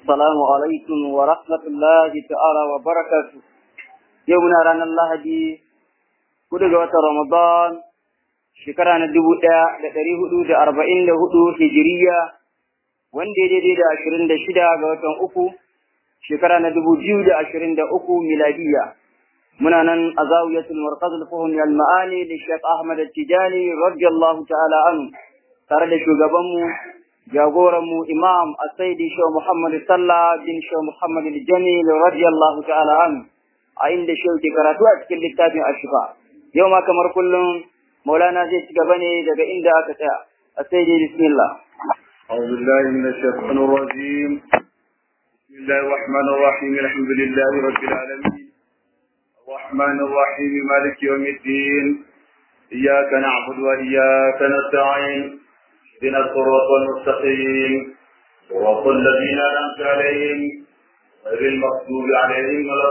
السلام عليكم ورحمة الله تعالى وبركاته يومنا رانا الله دي كل جوات رمضان shekara na dubu ɗaya da ɗari hudu da arba'in da hudu hijiriya wanda daidai da ashirin da shida ga watan uku shekara na dubu biyu da ashirin da uku miladiya muna nan a zawiyatul markaz al-fuhum al ma'ani da Sheikh Ahmad Tijani radiyallahu ta'ala anhu tare da shugabanmu jagoranmu imam asaidi shehu muhammad sallah bin shehu muhammad jamil radiyallahu ta'ala anhu a inda shehu ke karatu a cikin littafin ashifa yau ma kamar kullum maulana zai ci gaba ne daga inda aka tsaya asaidi bismillah أعوذ بالله من الشيطان الرجيم بسم الله الرحمن الرحيم الحمد لله رب العالمين الرحمن الرحيم مالك يوم الدين إياك نعبد وإياك نستعين اهدنا الصراط المستقيم صراط الذين أنعمت عليهم غير المغضوب عليهم ولا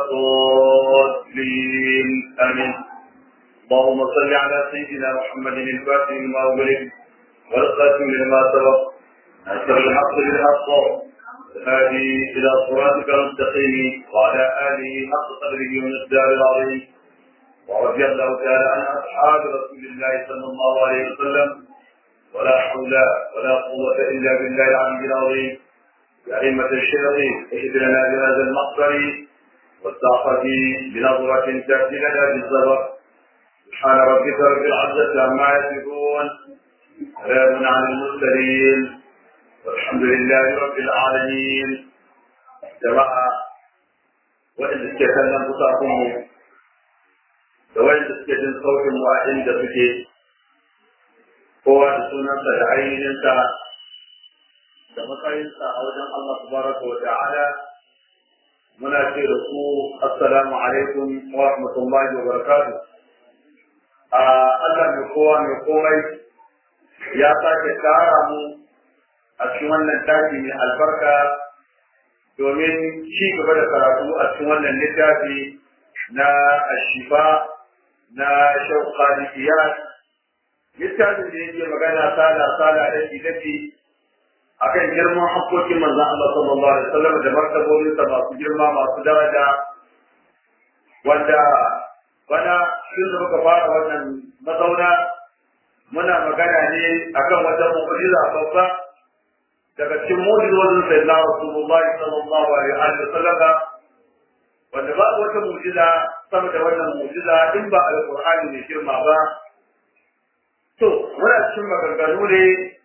الضالين آمين اللهم صل على سيدنا محمد الفاتح لما أغلق والخاتم لما سبق نصر الحق بالحق الهادي إلى صراطك المستقيم وعلى آله حق قدره والمقدار العظيم ورضي الله تعالى عن أصحاب رسول الله صلى الله عليه وسلم ولا حول ولا قوة إلا بالله العلي العظيم كلمة الشيخ اهد لنا بهذا المقدر والتعقد بنظرة تأتي لنا بالزبر سبحان ربك رب العزة عما يصفون سلام على المرسلين والحمد لله رب العالمين جماعة وإن استكلم بطاقهم وإن استكلم صوت واحد فكي kowa da sunansa da ainihinsa da matsayinsa a wajen Allah tabaraka wa ta'ala muna ce da ku assalamu alaikum wa rahmatullahi wa barakatuh a Allah mai kowa mai komai ya sake tara mu a cikin wannan taki mai albarka domin ci gaba da karatu a cikin wannan littafi na ashifa na shauƙa iyas littafin da yake magana sala sala da daki akan girman hakkokin manzon Allah sallallahu alaihi wasallam da martabobin sa masu girma masu daraja wanda bana shi da muka fara wannan mazauna muna magana ne akan wata mu'jiza babba daga cikin mu'jizozin sayyidina Rasulullah sallallahu alaihi wasallam wanda babu wata mu'jiza sama da wannan mu'jiza in ba alqur'ani ne girma ba To, muna cikin maganganu ne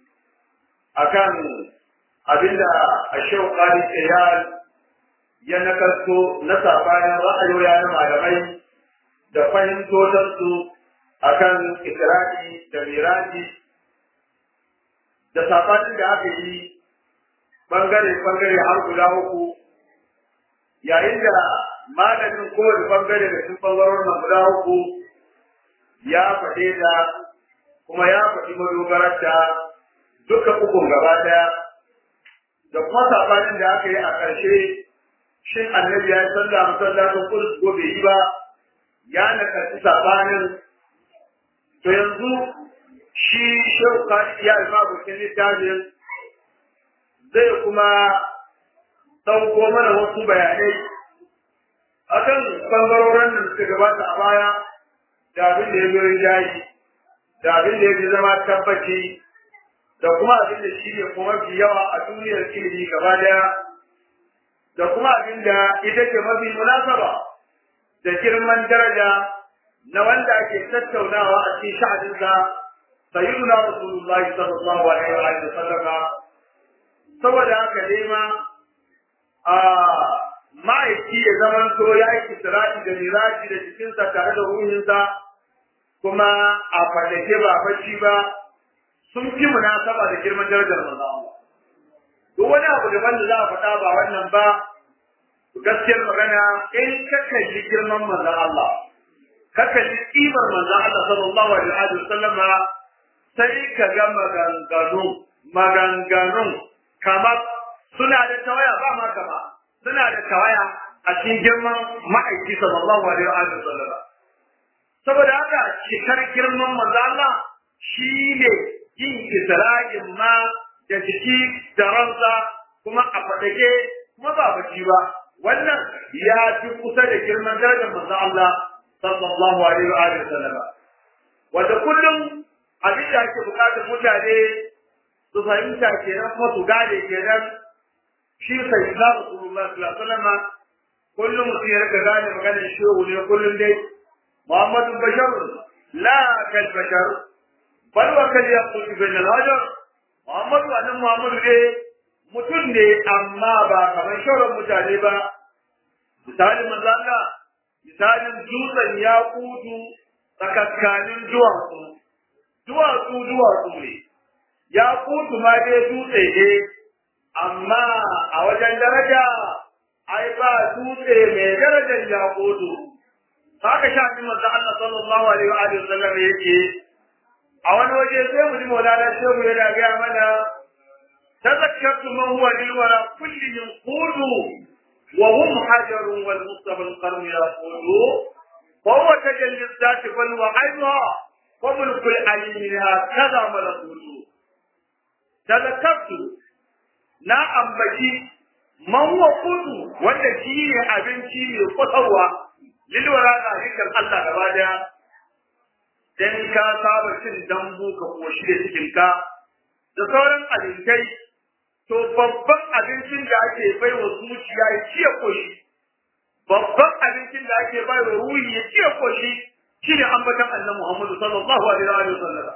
akan abinda a shau ƙari tsayar ya nakarto na sabanin ra'ayoya na malamai da fahimtotarsu akan ikirari da miraji da sabanin da aka yi bangare-bangare har guda uku yayin da malamin kowane bangare da sun bangarorin guda uku ya faɗe da kuma ya faɗi madogararta duka ukun gaba ɗaya da kuma sabanin da aka yi a ƙarshe shin annabi ya yi sallah masallacin kudus ko bai yi ba ya nakarci sabanin to yanzu shi shehu kashi ya yi mabukin littafin zai kuma ɗauko mana wasu bayanai akan ɓangarorin da suka gabata a baya da abin da ya zo jayi da abin da ya fi zama tabbaci da kuma abin da shi ne kuma fi yawa a duniyar ilimi gaba daya da kuma abin da ita ce mafi munasaba da girman daraja na wanda ake tattaunawa a cikin sha'aninsa sayyiduna rasulullahi sallallahu alaihi wa sallama saboda haka ne ma a ma'aiki ya zamanto ya yi kisirati da miraji da jikinsa tare da ruhinsa kuma a fadake ba bacci ba sun fi munasaba da girman darajar manzo Allah duk wani abu da wanda za a faɗa ba wannan ba gaskiyar magana in ka kalli girman manzo Allah ka kalli kimar manzo Allah sallallahu alaihi wa sallam sai ka ga maganganu maganganun kamar suna da tawaya ba ma kama suna da tawaya a cikin girman ma'aiki sallallahu alaihi wa sallam saboda haka cikar girman manzo Allah shi ne yin isra'in ma da jiki da ransa kuma a faɗake kuma ba bacci ba wannan ya fi kusa da girman darajar manzon Allah sallallahu alaihi wa alihi wasallam wanda kullum abin da ake bukatar mutane su fahimta kenan kuma su gane kenan shi sai da Rasulullah sallallahu alaihi wasallam kullum mutum ya rika gane maganar shehu ne kullum dai Muhammadu Bashar la kal bashar bal wa kal yaqut bin al-hajar Muhammadu annan Muhammadu ne mutum ne amma ba kamar shauran mutane ba misalin manzo Allah misalin dutsen ya kutu tsakakkanin duwatsu duwatsu duwatsu ne ya kutu ma dai dutse ne amma a wajen daraja ai ba dutse mai darajar ya kutu haka shafi manzo Allah sallallahu alaihi wa alihi wasallam yake a wani waje sai mu ji maulana shehu yana ga mana تذكرت ما هو للورى كلهم قولوا وهم حجر والمصطفى القرن يقول وهو تجلي الذات بل وعينها وملك العليم هكذا ملكوت تذكرت na ambaci man wa kudu wanda shi ne abinci mai kwatarwa lilwara na hikar Allah gaba daya dan ka saba cin dambu ka koshi da cikinka da sauran abincai to babban abincin da ake bai wa zuciya ya ciye koshi babban abincin da ake bai wa ruhi ya ciye koshi shine ambatan annabi Muhammad sallallahu alaihi wa sallam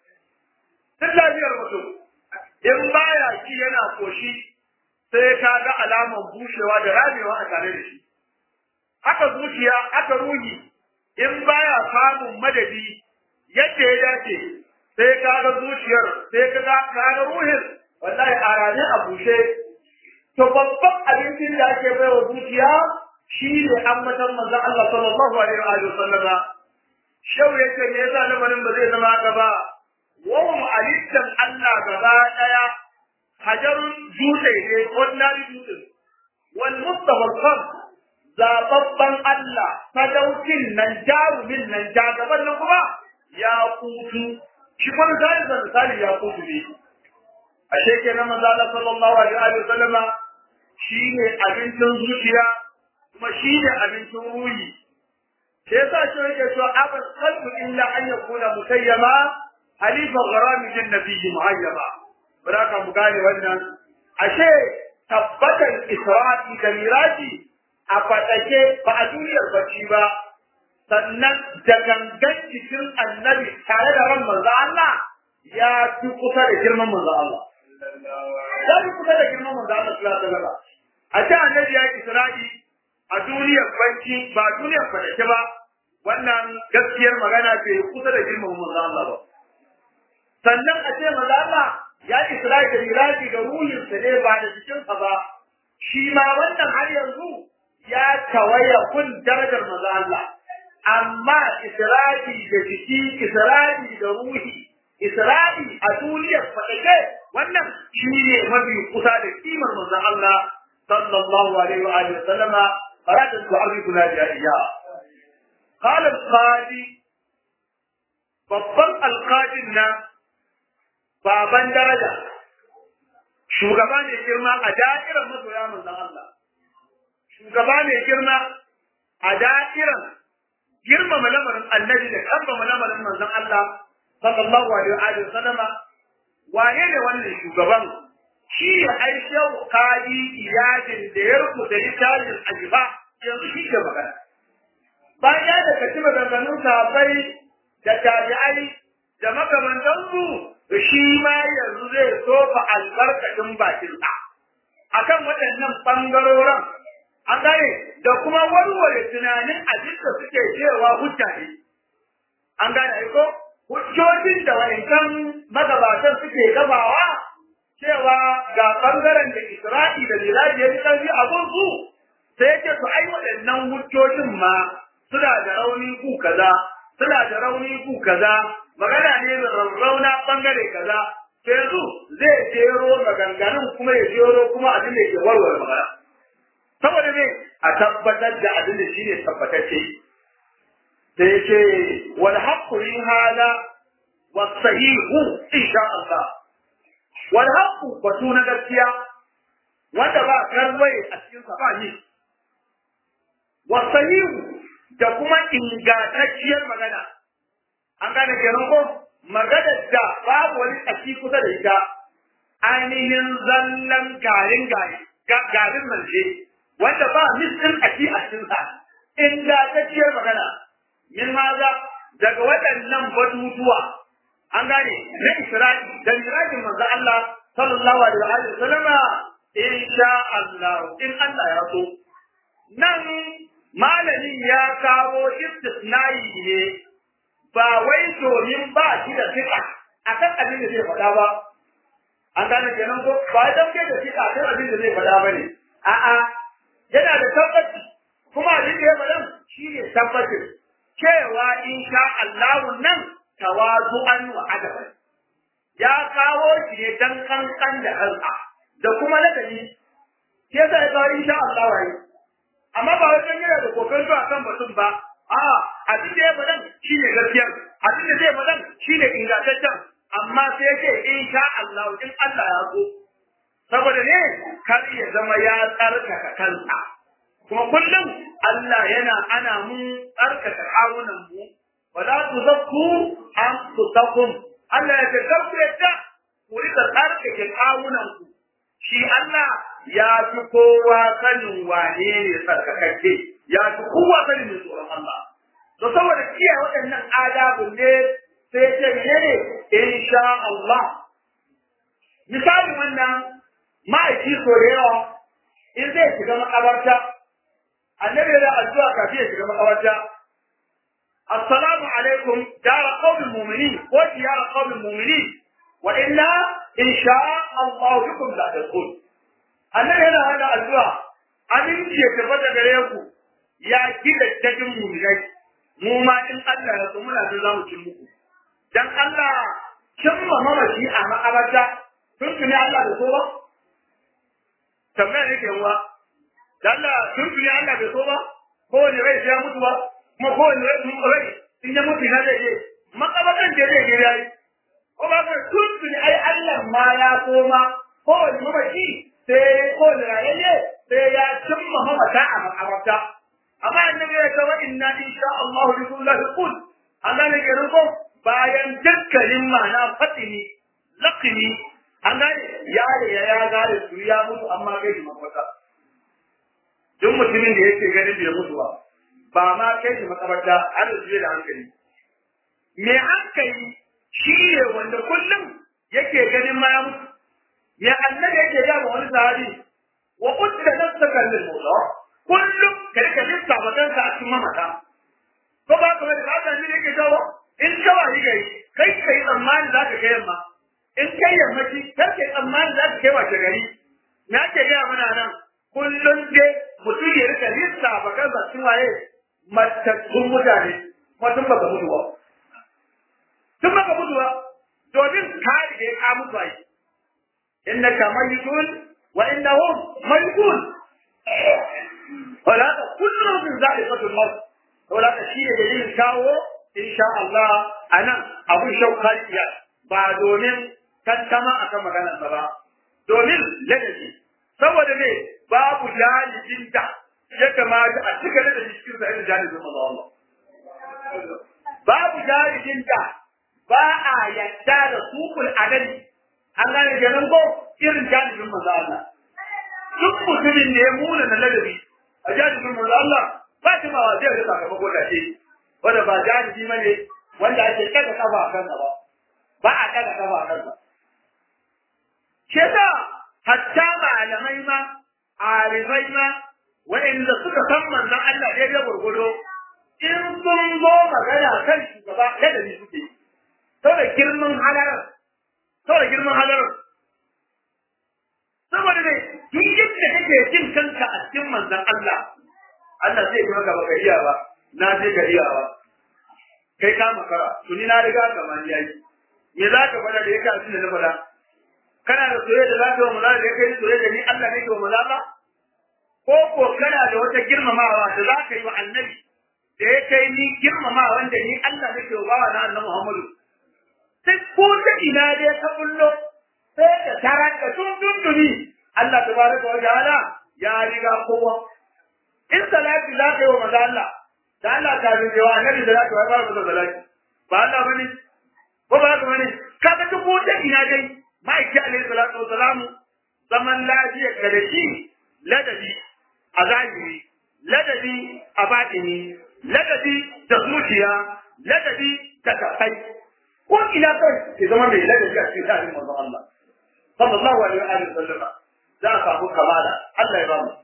duk lafiyar mutum in baya ci yana koshi sai ka ga alaman bushewa da ramewa a tare da shi haka zuciya haka ruhi in baya samun madadi yadda ya dace sai ka ga zuciyar sai ka ga ruhin wallahi a rane a bushe to babban abincin da ake bai wa zuciya shi ne ambatan manzon Allah sallallahu alaihi wa sallama shau yake me yasa lamarin ba zai zama haka ba wahum alittan Allah gaba daya hajarun dutse ne ordinary dutse wal mustafa al zababban Allah sadaukin nan jarumin nan jagaban nan kuma ya kutu shi kuma misali da misali ya kutu ne ashe kenan manzo Allah sallallahu alaihi wa sallama shine abincin zuciya kuma shine abincin ruhi sai yasa shi yake cewa abal qalbu illa an yakuna mutayyama halifa gharami jin nabiyyi muhayyama baraka mu gane wannan ashe tabbatan isra'i da miraji a fadake ba a duniyar bacci ba sannan da gangan cikin annabi tare da ran manzo Allah ya fi kusa da girman manzo Allah ya fi kusa da girman manzo Allah sallallahu alaihi wasallam a ce annabi ya isra'i a duniyar banki ba duniyar fadake ba wannan gaskiyar magana ce kusa da girman manzo Allah ba sannan a ce manzo Allah ya isra'i da miraji da ruhin sa ne ba da cikin sa ba shi ma wannan har yanzu ya tawaya kun darajar manzo Allah amma isra'i da jiki isra'i da ruhi isra'i a duniyar fadake wannan shi ne mafi kusa da kimar manzo Allah sallallahu alaihi wa alihi wasallama قرأت تعرفنا جائية قال القاضي babban alƙadin na baban daraja shugaba ne girma a da'irar masoya manzon Allah shugaba ne girma a da'irar girmama lamarin annabi da kambama lamarin manzon Allah sallallahu alaihi wa sallama wane ne wannan shugaban shi ya aisha kadi iyadin da ya rubuta littafin ajiba yanzu shi ke magana bayan ya da kaci maganganun sahabbai da tabi'ai da makamantansu da shi ma yanzu zai sofa albarkacin bakinsa akan waɗannan ɓangaroren an gane da kuma warware tunanin abin da suke cewa hujja ne an gane ko hujjojin da wa'incan magabatan suke gabawa cewa ga ɓangaren da Isra'i da Miraji ya fi ƙarfi a gunsu sai yake su ai waɗannan hujjojin ma suna da rauni ku kaza suna da rauni ku kaza magana ne da rarrauna ɓangare kaza sai yanzu zai jero maganganun kuma ya jero kuma abin da ke warware magana saboda ne a tabbatar da abin da shine tabbatacce sai yake wal haqqu hada was sahihu insha Allah wal haqqu batu na gaskiya wanda ba karwaye a cikin sa ba ni wasahihu da kuma ingantacciyar magana an gane kenan ko maganar da babu wani tsaki kusa da ita ainihin zallan garin gari garin manje wanda ba misin tsaki a cikin sa ingantacciyar magana min maza daga waɗannan batutuwa an gane na Isra'i da mirajin manzo Allah sallallahu alaihi wa sallama insha Allah in Allah ya so nan malamin ya kawo istisnai ne ba wai domin ba shi da fika akan abin da zai faɗa ba an gane kenan ko ba dan kai da fika akan abin da zai faɗa bane a'a yana da tabbaci kuma abin da ya faɗa shi ne tabbacin cewa insha Allah nan tawazu'an wa adaban ya kawo shi ne dan kankan da kansa da kuma ladabi ke sai kawo insha Allah wai amma ba wajen yana da kokarin zuwa kan batun ba a abin da ya faɗan shi ne gaskiya abin da zai faɗan shi ne ingantaccen amma sai yake insha Allah in Allah ya so saboda ne kar ya zama ya tsarkaka kansa kuma kullum Allah yana ana mun tsarkaka kawunan mu wala tuzakku anfusakum Allah ya tsarkake yadda ku rika tsarkake kawunan ku shi Allah ya fi kowa sanin wane ne tsarkakakke ya fi kowa sanin mai tsoron Allah to saboda kiyaye waɗannan adabun ne sai ce menene insha Allah misali wannan ma'aiki so da yawa in zai shiga makabarta annabi da addu'a kafin ya shiga makabarta assalamu alaikum dara qawmin mu'minin ko diyara qawmin mu'minin wa inna insha Allah bikum la tadkhul annabi yana hada addu'a aminci ya tabbata gare ku ya kida dajin mu'minai mu ma in Allah ya so muna da zamu cin muku dan Allah kin mamaci a makabarta tun tuni Allah da so ba tambaya ne ke wa Allah tun tuni Allah bai so ba kowane rai sai ya mutu ba kuma kowane rai in ya mutu na zai je makabakan da zai je yayi ko ba ka tun tuni ai Allah ma ya so ma kowane mamaci sai kowane rayayye sai ya cimma mamata a makabarta amma annabi ya ce wa inna insha Allah bi kulli qul Allah ne ke rubo bayan dukkanin ma'ana fatini laqini an gane ya ya ya gane su ya mutu amma kai shi makabarta duk mutumin da yake ganin bai mutu ba ba ma kai shi makabarta an zuwa da hankali me hankali shi ne wanda kullum yake ganin ma ya mutu me annabi yake ga wani sahabi wa qutta nafsaka lil mawla kullum ka rika lissa matanka a cikin mamata ko ba ka da haka ne yake jawo in kawa yi gari kai kai tsammani za ka kai yamma in kai yammaci kar kai tsammani za ka kai wace gari me ake gaya mana nan kullum dai mutum ya rika lissa ba kan cikin waye matattun mutane kuma tun baka mutu ba tun baka mutu ba domin ka rige ka mutu ai innaka mayitun wa innahum mayitun wala ta kullu min zaliqatul maut wala ta shi ne dalilin kawo insha Allah anan abun shaukariya ba domin tantama akan maganar ba domin ladabi saboda ne babu jalibin da ya kamata a cika da cikin sa irin jalibin Allah babu jalibin da ba a yadda da sukul adali an gane kenan ko irin jalibin manzo Allah duk mutumin da ya muna na ladabi a jalibin manzo Allah ba shi ma wa zai rika gaba ko dace wanda ba jalibi bane wanda ake kada kafa a kansa ba ba a kada kafa a kansa shi yasa hatta malamai ma arifai ma waɗanda suka san manzon Allah daidai gurgudo in sun zo magana kan shugaba ladabi suke yi saboda girman halarar saboda girman halarar saboda ne duk yadda kake jin kanka a cikin manzon Allah Allah zai yi maka baka iya ba na je ka iya ba kai ka makara tuni na riga ka man yayi me za ka faɗa da yake a cikin na faɗa kana da soyayya da za ka yi wa maza da ya kai soyayya da ni Allah ne ke wa maza ba ko ko kana da wata girmamawa da za ka yi wa annabi da ya kai ni girmamawa wanda ni Allah ne ke wa bawa na annabi Muhammadu sai ko ta ina dai ka bullo sai ka tarar da tun dunduni Allah tabaraka wa ta'ala ya riga kowa in salati za ka yi wa maza Allah da Allah ka bin jawa annabi da za ka fara masa salati ba Allah bane ko ba haka bane kaga duk wanda ina dai ma'aiki alaihi salatu wa salamu zaman lafiya ka da shi ladabi a zahiri ladabi a batini ladabi da zuciya ladabi da kafai ko ina kai ke zama mai ladabi a cikin tarihin manzon Allah sallallahu alaihi wa sallam za a samu kamala Allah ya ba mu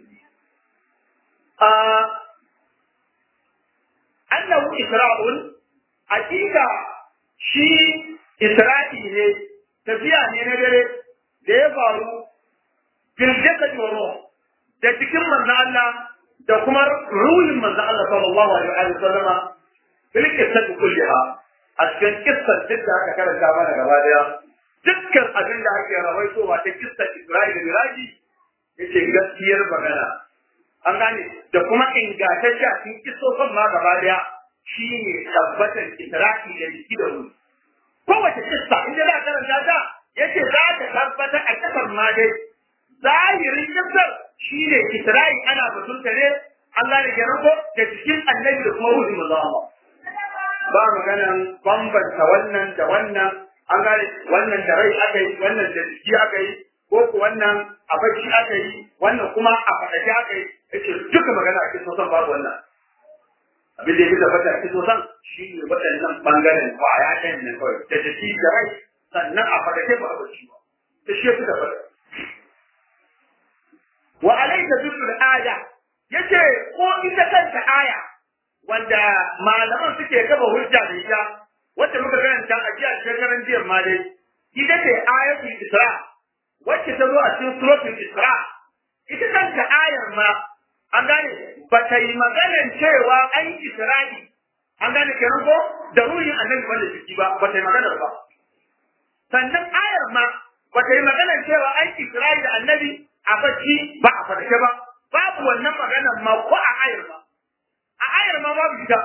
annahu isra'un hakika shi isra'i ne tafiya ne na dare da ya faru fil jasad wa ruh da cikin manzo Allah da kuma ruhin manzo Allah sallallahu alaihi wa sallama fil qissati kulliha a cikin kissar duk da aka karanta mana gaba daya dukkan abin da ake rawaitowa ta kissar Isra'i da Miraji yace gaskiyar magana an gane da kuma ingantacce a cikin kisofin ma gaba daya shi ne tabbatar isra'i da jiki da ruhi kowace kissa in da za a karanta ta yace za ta tabbatar a kasar ma dai zahirin kissar shi ne isra'i ana batunta ne Allah da kenan ko da cikin annabi da kuma ruhin manzo Allah ba maganan bambanta wannan da wannan an gane wannan da rai aka yi wannan da jiki aka yi ko ku wannan a bacci aka yi wannan kuma a faɗaɗe aka yi yace duka magana a cikin sosan babu wannan abin da ya fi tabbata a cikin sosan shi ne waɗannan ɓangaren kwaya ɗayan ne kawai da jiki da rai sannan a faɗaɗe ba a bacci ba da shi ya fi tabbata wa alaika zikr aya yace ko ita kanta aya wanda malaman suke gaba hujja da ita wacce muka karanta a jiya shekaran jiya ma dai ita ce ayatul isra wacce ta zo a cikin suratul isra ita kanta ayar ma an gane ba ta yi maganar cewa an yi isra'i an gane kenan ko da ruhin annabi wanda jiki ba ba ta yi maganar ba sannan ayar ma ba ta yi maganar cewa an yi isra'i da annabi a bacci ba a farke ba babu wannan maganar ma ko a ayar ma a ayar ma babu ita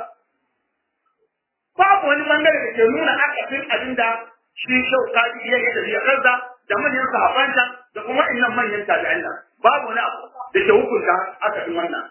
babu wani bangare da ke nuna akasin abin da shi shau kaji iya yi da ziyararsa da manyan sahabanta da kuma innan manyan tabi'an nan babu wani abu da ke hukunta akasin wannan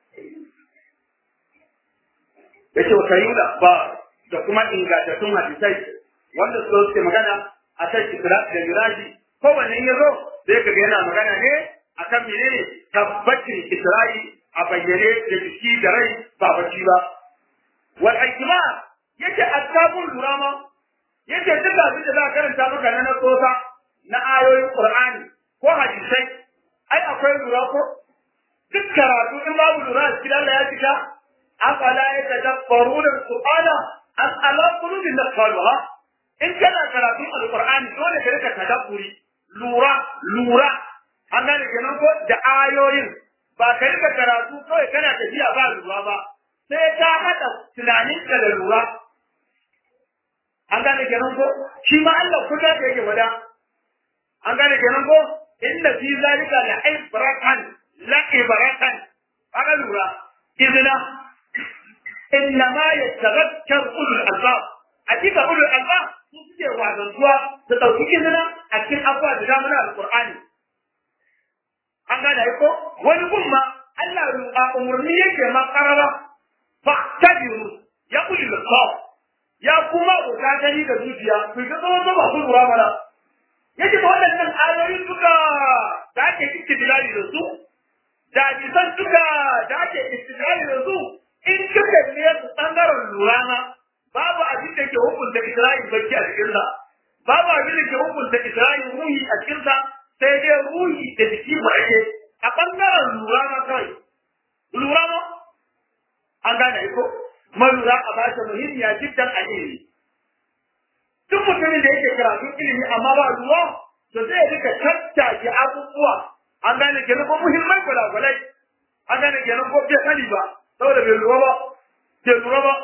yace wata yi ba da kuma ingantattun hadisai wanda su suke magana a kan isra da miraji kowanne ya zo sai kaga yana magana ne akan menene tabbacin isra'i a bayyane da jiki da rai ba bacci ba wal hikma yace asabul durama yace duk abin da za ka karanta maka na nasosa na ayoyin qur'ani ko hadisai ai akwai lura ko duk karatu in babu lura cikin Allah ya cika afala yatadabbaruna alqur'ana am ala qulubin aqfaluha in kana karatun alqur'ani dole ka rika tadabburi lura lura an gane kenan ko da ayoyin ba ka rika karatu kawai kana tafiya ba lura ba sai ka haɗa tunaninka da lura an gane kenan ko shi ma Allah kuka da yake wada an gane kenan ko inna fi zalika la ibratan la ibratan aka lura izina inna ma yatadhakkar ulul albab hakika ulul albab su suke wazantuwa su ɗauki izina a cikin abuwa da damuna alqur'ani an gane ko wani gun ma Allah a umurni yake ma karara fa'tabiru ya ulul albab ya kuma ka gani da zuciya ku ga tsawon ba ku lura mana yace ba waɗannan ayoyin duka da ake istidlali da su da bisan duka da ake istidlali da su in kika ne su bangaren lura ma babu abin da ke hukunta Isra'il bacci a cikin sa babu abin da ke hukunta Isra'il ruhi a cikin sa sai dai ruhi da jiki ba ake a bangaren lura ma kawai lura ma an gane ko malura a bashi muhimmiya jiddan a ilimi duk mutumin da yake karatun ilimi amma ba ruwa to zai rika tattake abubuwa an gane kenan ko muhimman gwalagwalai an gane kenan ko bai sani ba saboda bai lura ba bai lura ba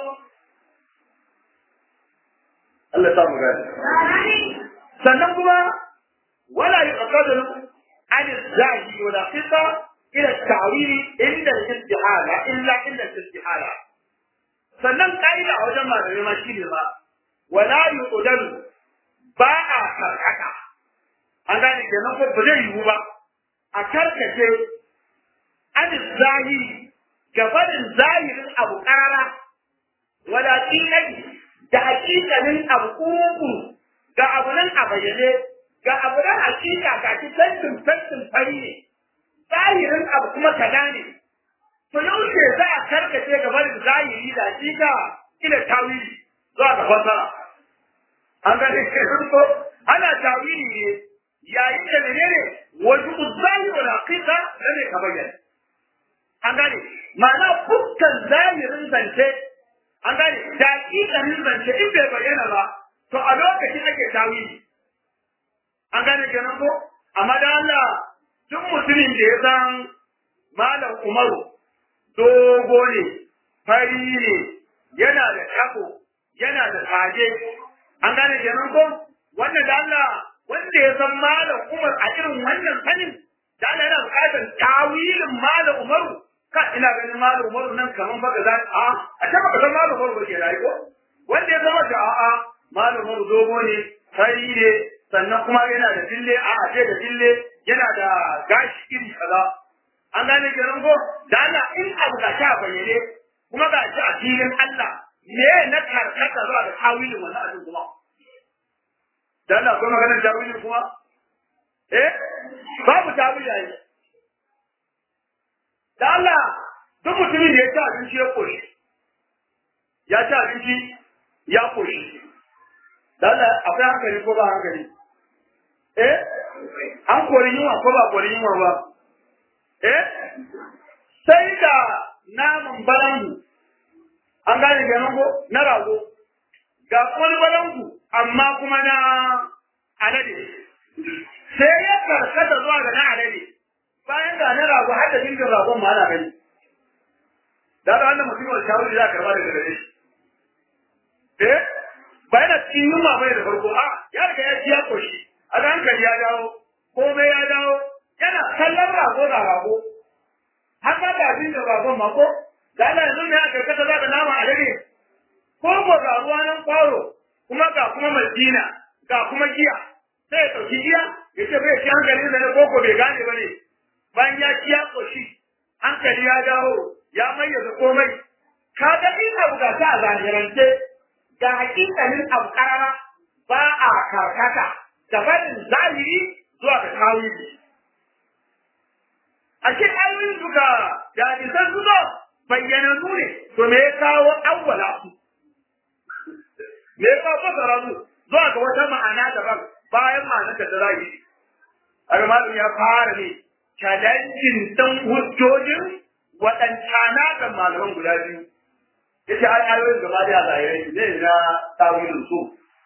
Allah ta mu gane sannan kuma wala yuqadaru an zahi wa daqiqa ila ta'wili inda al-istihala illa illa al-istihala sannan ka'ida a wajen malamai ma shi ne ba wala yuqdaru ba a karkata an gane kenan ko ba zai yiwu ba a karkace an zahiri gabanin zahirin abu ƙara wala ƙiƙani da hakikalin abu ƙugu ga abu nan a bayyane ga abu nan hakika ga shi tantin tantin fari ne zahirin abu kuma kaza ne to yaushe za a karkace gabanin zahiri da hakika ila tawili zuwa ga fasara an ga ko ana tawili ne yayin da menene wajen zahiri wal haqiqa ne ka bayyana an gane ma'ana dukkan zahirin zance an gane da hakikanin zance in bai bayyana ba to a lokacin ake tawili an gane kenan ko amma da Allah duk mutumin da ya san malam Umaru dogo ne fari ne yana da tako yana da kaje an gane kenan ko wanda da Allah wanda ya san malam Umar a irin wannan sanin da Allah yana bukatar tawilin malam Umaru ka ina ganin malam Umaru nan kaman baka za a a ta baka san malam Umaru ke rayu ko wanda ya zama da a'a malam Umaru dogo ne fari ne sannan kuma yana da dille a a da dille yana da gashi iri kaza an gane kenan ko da Allah in abu ga ta bayyane kuma ga shi a filin Allah me na karkata zuwa da tawilin wannan abin kuma da Allah kuma maganar tawilin kuma eh babu tawili ai da Allah duk mutumin da ya ci abinci ya koshi ya ci abinci ya koshi da Allah akwai hankali ko ba hankali eh an kori yunwa ko ba kori yunwa ba eh sai da naman balangu an gane kenan ko na rago ga wani balangu amma kuma na alade sai ya karkata zuwa ga na alade bayan ga na rago har da jirgin ragon ma ana gani da da wannan mutum wani shawari za a karba daga gare shi eh ba yana cikin yunwa bai da farko a ya riga ya ci ya koshi a ga hankali ya dawo komai ya dawo yana kallon rago da rago har ma da abin da ragon ma ko da Allah yanzu ne aka karkata za ka nama alade ko ko ga ruwa nan kwaro kuma ga kuma madina ga kuma giya sai ya ɗauki giya ya ce bai ci hankali da na koko bai gane ba ne bayan ya ci ya ƙoshi hankali ya dawo ya mayyaza komai ka ga in abu ga ta zahirance ga hakikalin abu karara ba a karkata da barin zahiri zuwa ga tawili ashe ayoyin suka da hadisan suka bayyana su ne to me ya kawo awwala su me ya kawo fasara su zuwa ga wata ma'ana daban bayan ma'anar da zahiri Armalu ya fara ne challenging ɗin hujjojin waɗancana da malaman guda biyu. Yace ai ayoyin gaba da zahirai zai na tawilin su.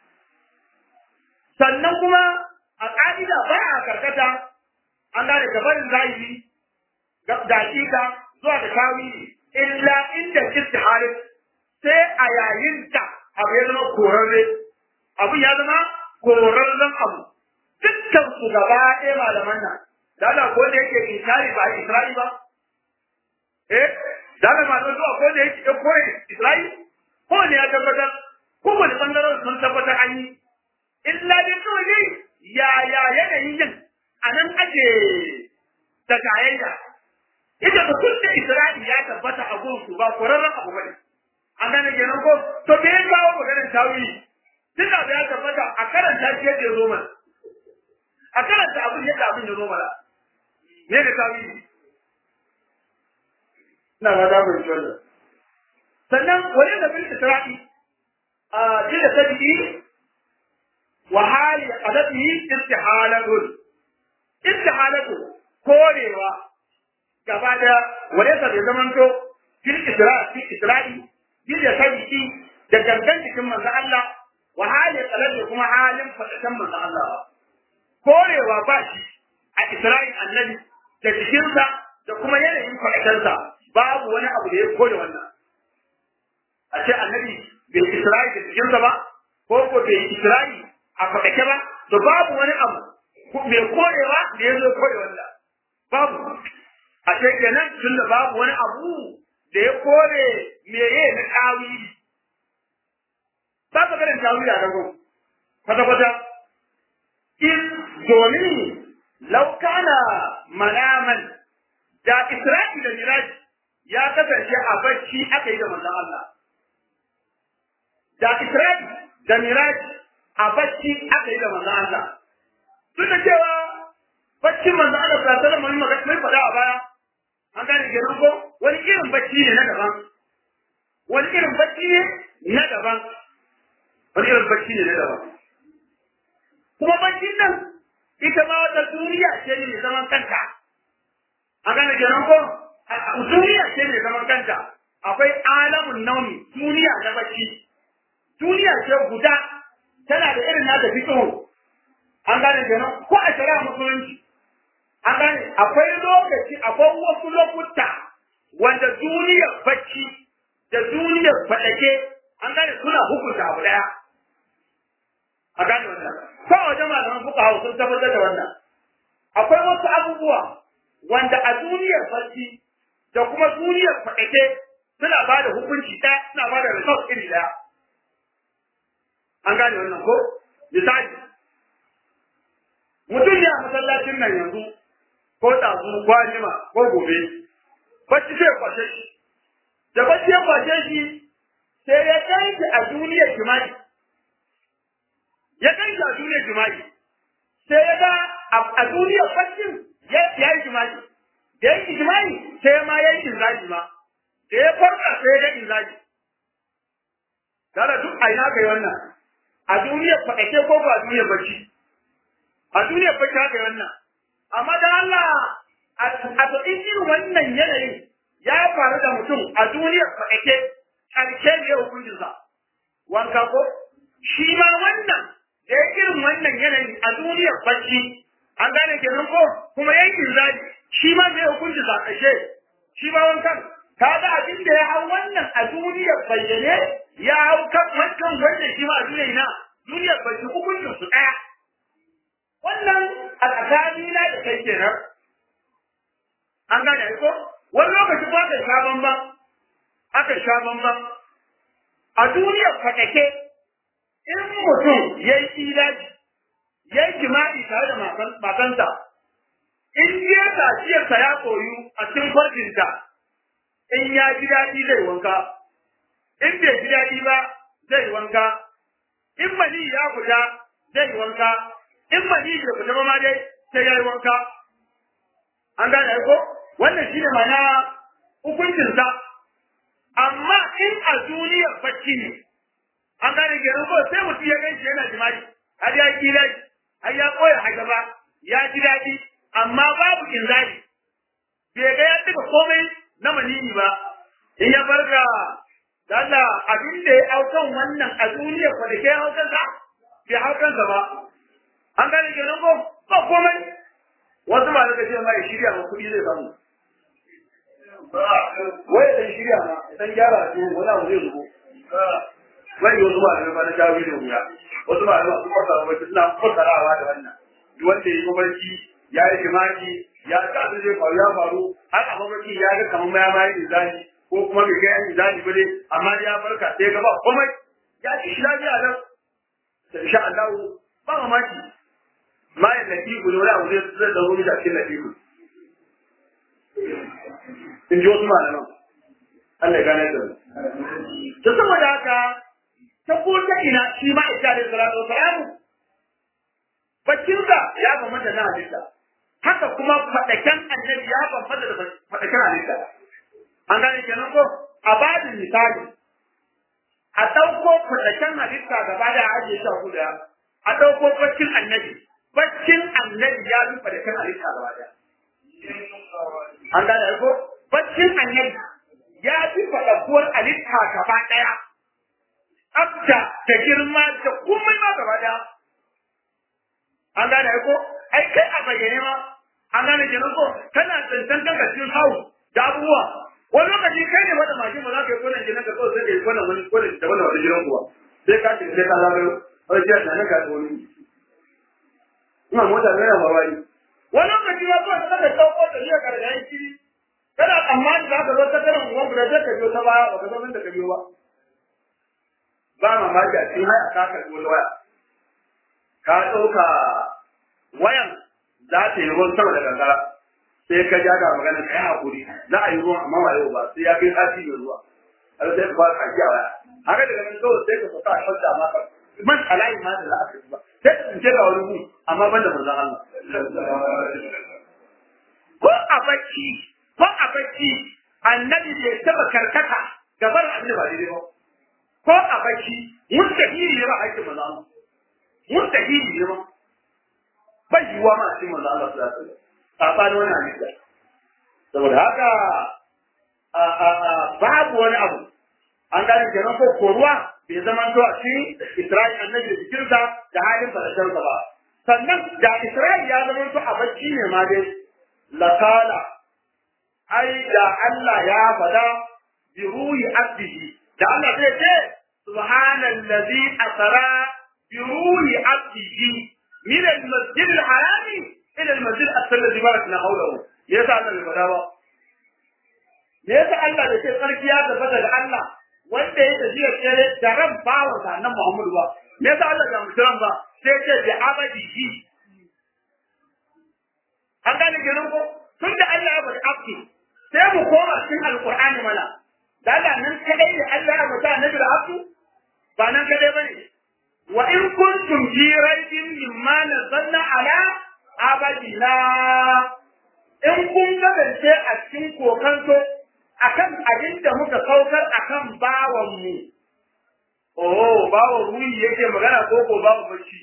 Sannan kuma a ƙa'ida ba a karkata an gane gabanin zahiri da hakika zuwa da tawili illa inda istihalin sai a yayin da abu ya zama korarre abu ya zama korarren abu dukkan su gaba ɗaya malaman nan da Allah ko da yake inkari ba Isra'i ba eh da Allah ma zuwa ko da yake ko Isra'i ko ne ya tabbatar ko wani bangaren sun tabbatar an yi illa dai kawai dai ya ya yanayin yin a nan ake da tayayya ita da kun da Isra'i ya tabbata a gunsu ba korarren abu bane an gane kenan ko to me ya kawo maganar tawili tun da ya tabbata a karanta shi yadda ya zo mana a karanta abin yadda abin ya zo mana me da tawili ina ga da mun tsalla sannan wani da bil isra'i a jira tabi'i wa hali qadatihi istihalatun istihalatu korewa gaba da wani da bai zaman to fil isra'i fil isra'i jira tabi'i da gangan cikin manzo Allah wa hali qadatihi kuma halin fadatan manzo Allah korewa ba shi a Isra'il annabi da jikinsa da kuma yanayin kwaɗatarsa babu wani abu da ya kore wannan. A ce annabi bai Isra'il da jikinsa ba, ko ko bai Isra'il a kwaɗake ba, to babu wani abu mai korewa da ya zo kore wannan. Babu. A ce kenan tun da babu wani abu da ya kore meye na tawili. Ba ka ganin tawili a rago. Kwata-kwata in domin laukana manaman da Isra'i da Miraj ya kasance a bacci aka yi da manzon Allah da Isra'i da Miraj a bacci aka yi da manzon Allah duk da cewa baccin manzon Allah sallallahu alaihi wasallam mun mai faɗa a baya an gane kenan ko wani irin bacci ne na daban wani irin bacci ne na daban wani irin bacci ne na daban kuma baccin nan ita ma wata duniya ce ne mai zaman kanta an gane kenan ko duniya ce mai zaman kanta akwai alamun nauni duniya na bacci duniya ce guda tana da irin nata fito an gane kenan ko a shari'a musulunci an gane akwai lokaci akwai wasu lokuta wanda duniyar bacci da duniyar faɗake an gane suna hukunta abu ɗaya a gane wannan ko a wajen malaman fuka hau sun tabbatar da wannan akwai wasu abubuwa wanda a duniyar bacci da kuma duniyar faɗake suna ba da hukunci ɗaya suna ba da result iri ɗaya an gane wannan ko misali mutum ne a masallacin nan yanzu ko ɗazu ko anima ko gobe bacci sai kwashe shi da bacci ya kwashe shi sai ya kai shi a duniyar jima'i ya kai shi a duniyar jima'i sai ya ga a duniyar baccin ya yi jima'i da ya yi jima'i sai ma ya yi inzaji ma da ya farka sai ya ga inzaji Dara duk a ina kai wannan a duniyar faɗake ko ba a duniyar bacci a duniyar bacci haka wannan amma da Allah a to in irin wannan yanayin ya faru da mutum a duniyar faɗake ƙarshe ne ya hukuncin sa wanka ko shi ma wannan da ya irin wannan yanayin a duniyar bacci an gane kenan ko kuma yankin zaji shi ma ne hukuncin sa ƙarshe shi ma wankan ka ga abin da ya hau wannan a duniyar bayyane ya hau kan wancan wanda shi ma a duniyar na duniyar bacci hukuncin su ɗaya wannan a tsakanina da kai kenan an gane ko wani lokaci ba ka sha bamban aka sha bamban a duniyar fatake in mutum ya yi ilaji ya yi jima'i tare da matansa in ya tafiyarsa ya koyu a cikin farjinta in ya ji daɗi zai wanka in bai ji daɗi ba zai wanka in mani ya fita zai wanka in mani bai fita ba ma dai sai ya yi wanka an gane ko wannan shine mana hukuncin sa amma in a duniyar bacci ne an gane ke ko sai mutum ya ganshi yana jima'i har ya kila har ya koya a gaba ya ji daɗi amma babu inzali bai ga ya duka komai na manini ba in ya farka da Allah abin da ya aukan wannan a duniyar ko da ke aukan sa bai aukan sa ba an gane ke ko ba komai wasu ma daga ce mai shirya ma kuɗi zai samu wai dan shirya ma dan gyara su wani abu zai zubo wai wasu ma daga bana jawo da wuya wasu ma daga kuma sa wai suna fassarawa da wannan duk wanda ya yi mafarki ya yi jima'i ya ga abin zai faru ya faru har a mafarki ya ga kamar ma ya ma yi izali ko kuma bai kai an izali ba dai amma ya farka sai ga ba komai ya ci shi lafiya nan insha Allah ba mamaki ma ya latifu ne wani abu zai zai zaro mishi a cikin latifu in ji wasu malaman Allah ya gane da ta saboda haka ta ko ta ina shi ma isa da salatu wa salamu baccinsa ya bambanta na halitta haka kuma faɗaken annabi ya bambanta da faɗaken halitta an gane kenan ko a babin misali a ɗauko faɗaken halitta gaba da ajiye shi a kuda a ɗauko baccin annabi baccin annabi ya fi faɗaken halitta gaba da an gane ko baccin annabi ya fi faɗakuwar halitta gaba ɗaya tsafta da girma da komai ma gaba ɗaya an gane ko ai kai a bayyane ma an gane kenan ko kana tsantan kanka cikin hawu da abubuwa wani lokaci kai ne wanda mashin ba za ka yi kwanan jinan ka kawai sai ka yi kwanan wani kwanan da wani wani jiran kuwa sai ka ce sai ka zagayo wani jiran na nan ka ta wani ina mota ne na babari wani lokaci ma kawai ka ɗauko da jiya gargayen kiri kana tsammanin za ka zo ta karin uwan guda sai ka biyo ta baya ba ka san da ka biyo ba ba mamaki a cikin haya ka karɓi wata waya ka ɗauka wayan za ta yi ruwan sama da kankara sai ka ja ga magana kai hakuri za a yi ruwan amma ba yau ba sai ya kai sati mai ruwa har sai ka fara kaji a waya haka daga nan kawai sai ka fita a shadda ma ka man alayi ma da za a kai ba sai ka tsince ga wani gu amma ban da manzon Allah ko a bacci ko a bacci annabi bai taba karkata gabar annabi ba daidai ba ko a bacci mustahili ne ba aikin manzon Allah mustahili ne ba bai yiwuwa ma a cikin manzon Allah sallallahu alaihi wasallam saɓani wani halitta saboda haka babu wani abu an gane kenan ko koruwa bai zama to a cikin Isra'il annabi da jikinsa da halin falashensa ba sannan da Isra'il ya zama to a bacci ne ma dai lakala ai da Allah ya fada bi ruhi abdihi da Allah zai ce subhanallazi asra bi ruhi abdihi min al-masjid al-harami ila al-masjid alladhi barakna hawlahu me yasa Allah bai fada ba me yasa Allah da ke sarki ya tabbata da Allah wanda ya tafiya tsere da ran bawa da nan Muhammadu ba me yasa Allah ya muturan ba sai ce bi abadihi an gane girin ko tun da Allah ya bari abdi sai mu koma cikin alqur'ani mana da Allah nan kadai da Allah ya mutu annabi da abdu ba nan kadai bane wa in kuntum fi raibin mimma nazzalna ala abadina in kun kasance a cikin kokanto akan abin da muka saukar akan bawanmu oh bawan ruhi yake magana ko ko bawan bacci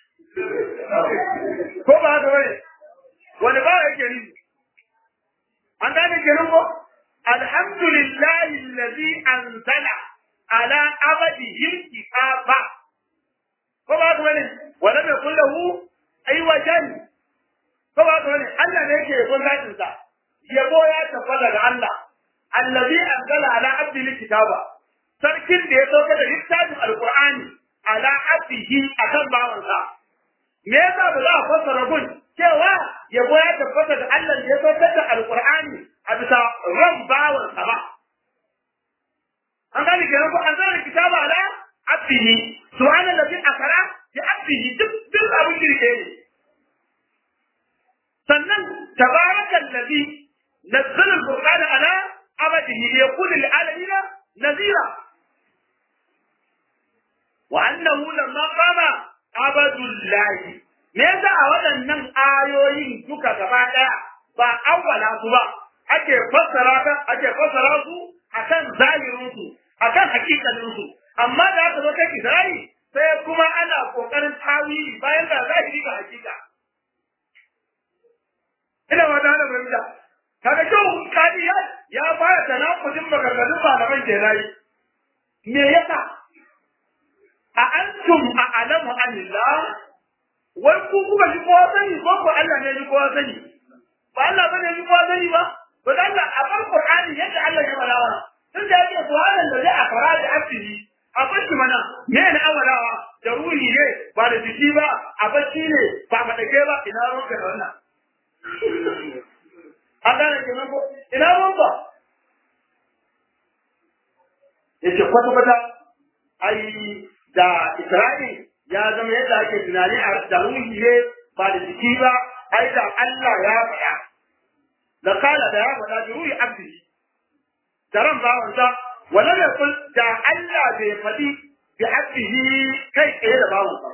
ko ba haka bane wani ba yake ni an gane kenan ko alhamdulillahi allazi anzala ala abadihi kitaba ko ba haka bane wala mai kullahu ai wajen ko ba haka bane Allah ne yake yabon zatin sa yabo ya tabbata ga Allah allazi anzala ala abdihi kitaba sarkin da ya sauka da littafin alqur'ani ala abdihi akan bawansa me yasa ba za a fassara gun cewa yabo ya tabbata da Allah da ya saukar da alqur'ani a bisa ran bawansa ba an gani kenan ko an zara kitaba ala abdihi subhanallazi akara bi abdihi duk duk abin kirke ne sannan tabarakal ladhi nazzala al-qur'ana ala abadihi yaqul lil alamin nazira wa annahu lamma qama abadullahi me yasa a waɗannan ayoyin duka gaba ɗaya ba awwala su ba ake fassara ka ake fassara su akan zahirin su akan hakikalin su amma da aka zo kai Isra'i sai kuma ana kokarin tawili bayan da zahiri ga hakika ina ma da hana fahimta kaga kyau kadi ya ya fara tanakudin maganganun malaman kenan me yasa a antum a alamu anillah wai ku kuka ji kowa sani ko ko Allah ne ji kowa sani ba Allah bane ji kowa sani ba ba da Allah a bar Qur'ani yadda Allah ya balawa tun da yake suwalan da zai a fara da asiri a bacci mana me ne awalawa da ruhi ne ba da jiki ba a bacci ne ba madake ba ina ruwanka da wannan an gane kenan ko ina ruwanka yace kwata kwata ai da Isra'il ya zama yadda ake tunani a da ruhi ne ba da jiki ba ai da Allah ya faɗa da kala da ya faɗa da ruhi abdi da ran bawansa wala da kul da Allah bai faɗi bi abdihi kai tsaye da bawansa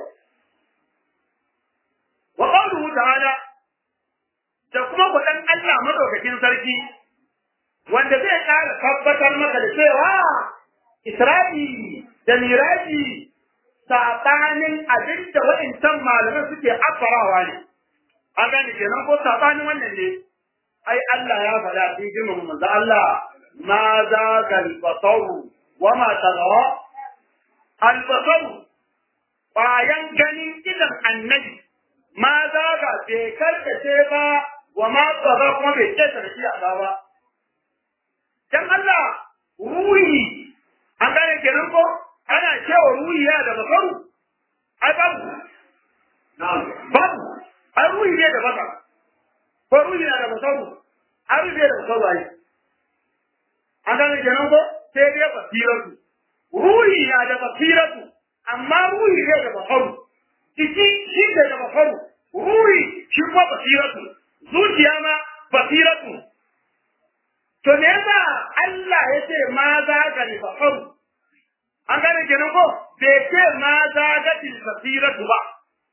wa qawluhu ta'ala da kuma kuɗin Allah madaukakin sarki wanda zai ƙara tabbatar maka da cewa Isra'i da Miraji saɓanin abin da waɗancan malamai suke afarawa ne. An gane kenan ko saɓanin wannan ne. Ai Allah ya faɗa cikin girmama manzo Allah ma za ga albasaru wa ma tarawa. Albasaru bayan ganin idan annabi ma za ga bai karkace ba wa ma tsara kuma bai ce sarki a ba. Dan Allah ruhi an gane kenan ko ana cewa ruhi ya da basaru ai babu babu ai ruhi ne da basar ko ruhi na da basaru ai ruhi ne da basaru ai an gane kenan ko sai dai basiratu ruhi na da basiratu amma ruhi ne da basaru jiki shi ne da basaru ruhi shi kuma basiratu zuciya ma basiratu to me yasa Allah ya ce ma za ka ni basaru an gane kenan ko bai ce ma za ka ti basiratu ba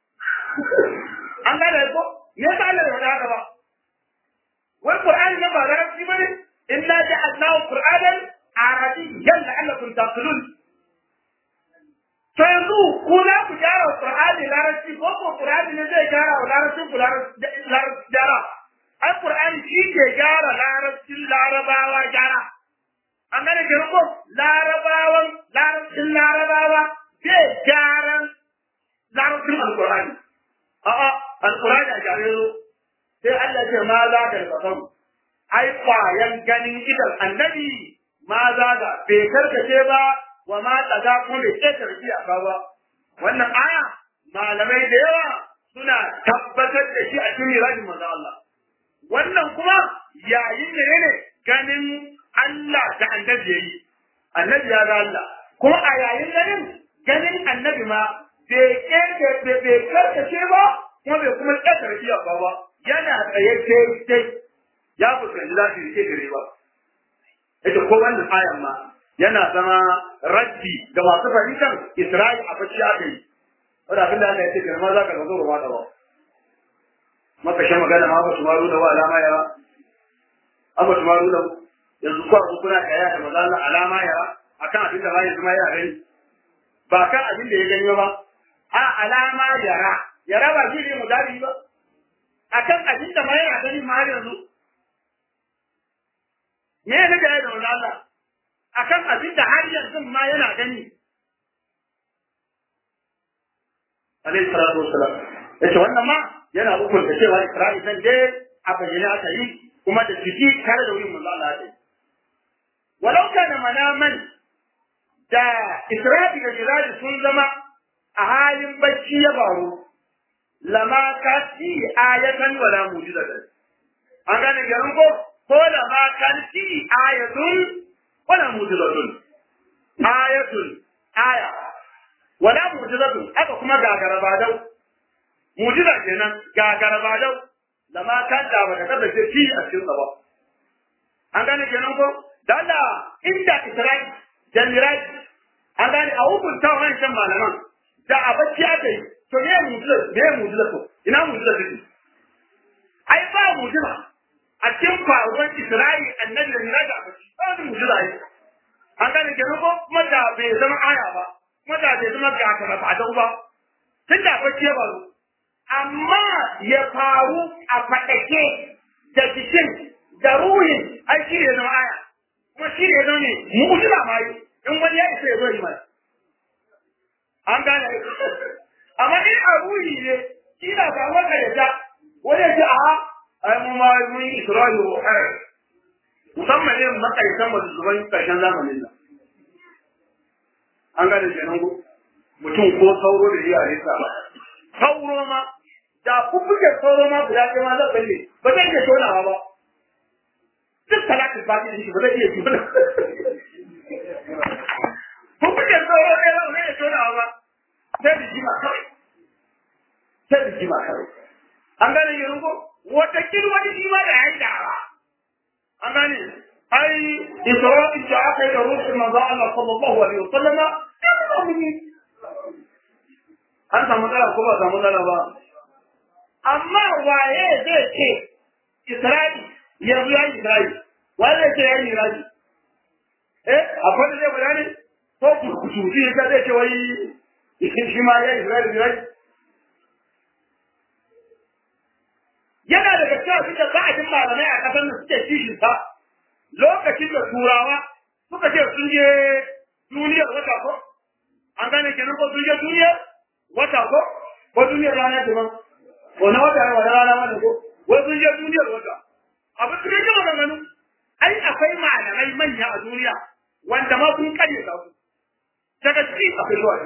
an gane ko me yasa Allah ya faɗa haka ba wal qur'ani na ba larabci bane inna ja'alnahu qur'anan arabiyyan la'allakum taqilun to yanzu ku za ku gyara wa qur'ani larabci ko ko qur'ani ne zai gyara wa larabci ku larabci gyara ai qur'ani shi ke gyara larabcin larabawa gyara an gane ke ko larabawan larabcin larabawa zai gyaran larabcin alqur'ani a'a alqur'ani a gyare zo sai Allah ce ma za ka kafaru ai kwayan ganin idan annabi ma za ga bai karkace ba wa ma tsaga kuma bai ƙetar iyaka ba wannan aya malamai da yawa suna tabbatar da shi a cikin mirajin manzo Allah wannan kuma yayin ne ne ganin Allah da annabi yayi annabi ya ga Allah kuma a yayin ganin ganin annabi ma bai ƙetar bai karkace ba kuma bai kuma ƙetar iyaka ba yana tsaye sai ya fuskanci za su rike gare ba. Ita ko wannan ayan ma yana zama raddi ga masu fahimtar Isra'i a bacci aka yi. Wadda abin da Allah ya ce girma za ka zo ruwa da ba. Maka shan magana ma ba su maru da wa alama ya ba. An ba su maru da yanzu kuwa ku kuna kaya da maza Allah alama ya akan abin da ma yanzu ma ya gani. Ba kan abin da ya ganyo ba. A alama yara. Yara ba shi ne mu dadi ba. Akan abin da ma yana gani ma har yanzu. me ya ga da wani Allah akan abin da har yanzu ma yana gani alayhi salatu wassalam yace wannan ma yana hukunta cewa Isra'i san dai a bayyana aka yi kuma da jiki tare da wurin manzo Allah ya walau kana manaman da Isra'i da Jiradi sun zama a halin bacci ya baro lama kasi ayatan wala mujizatan an gane garin ko ko da ma kanti ayatun wala mujizatun ayatun aya wala mujizatun aka kuma gagara badau mujiza kenan gagara badau da ma kan da baka kada ce shi a cikin ba an gane kenan ko dalla inda Isra'i da Miraj an gane a hukunta wancan malaman da a bacci aka yi to me mujiza me mujiza to ina mujiza take ai ba mujiza a cikin faruwar Isra'i annabi da Miraji a bacci ba wani mujiza yi. An gane ke ko kuma da bai zama aya ba, kuma da bai zama ga ta fadau ba. Tun da bacci ya faru. Amma ya faru a faɗake da jikin da ruhin ai shi ne zama aya. Kuma shi ne zama ne mujiza ma yi. In wani ya isa ya zo yi mana. An gane Amma in a ruhi ne, shi na samuwar ka da ta, wani ya ce a ai mu ma mun yi Isra'ila wa kai musamman ne makaitan mu zuban karshen zamanin nan an gane kenan ko mutum ko sauro da iyaye sa ba sauro ma da kubuke sauro ma guda ɗaya ma zan balle ba zai iya tonawa ba duk talatin fati da shi ba zai iya tona kubuke sauro ɗaya ba zai iya tonawa ba sai da jima kawai sai da jima kawai an gane kenan ko wata wani shi ma da ya yi dawa. An gane, ai, Isra'il da aka yi da ruhin manzo Allah sallallahu alaihi wa sallama, ya zama mun yi. An samu matsala ko ba samu matsala ba. Amma waye zai ce Isra'il yanzu ya yi Isra'il, waye zai ce ya yi Isra'il? Eh, akwai da zai faɗa ne? Ko kusurci ya zai ce wai shi ma ya yi Isra'il Isra'il? yana daga cikin abin da ba a jin malamai a ƙasar da suke kishin sa lokacin da turawa suka ce sun je duniyar wata ko an gane kenan ko sun je duniyar wata ko ko duniyar rana ce man ko na wata wata rana mana ko wai sun je duniyar wata abin da yake maganganu ai akwai malamai manya a duniya wanda ma sun kare ta su daga ciki akwai zuwa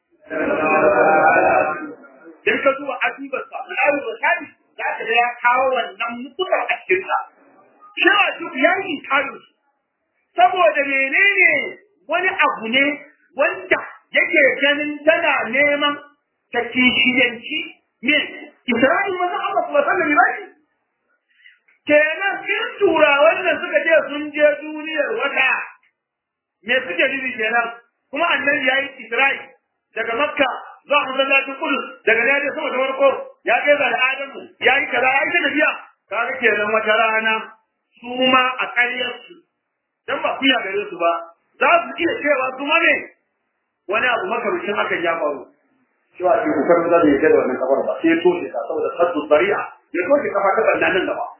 in ka zuwa adubarsa al'adu da shadi za ka ga ya kawo wannan mutukar a cikin sa. Shawa duk ya yi kayo saboda menene wani abu ne wanda yake ganin tana neman ta kishiyanci me Isra'il maza Allah kuma sallan Iraki. kenan in turawan nan suka ce sun je duniyar wata me suke nufi kenan kuma annabi yayi Isra'i daga Makka zuwa masallacin Kudus daga ne da sama da farko ya kai da Adamu yayi kaza yayi ta tafiya kaga kenan wata rana su ma a ƙaryar su dan ba kuya gare su ba za su iya cewa su ma ne wani abu makarushin hakan ya faru cewa shi kokarin za da yake da wannan kafar ba sai ya toshe ta saboda saddu bari'a ya toshe kafa ta bannan nan gaba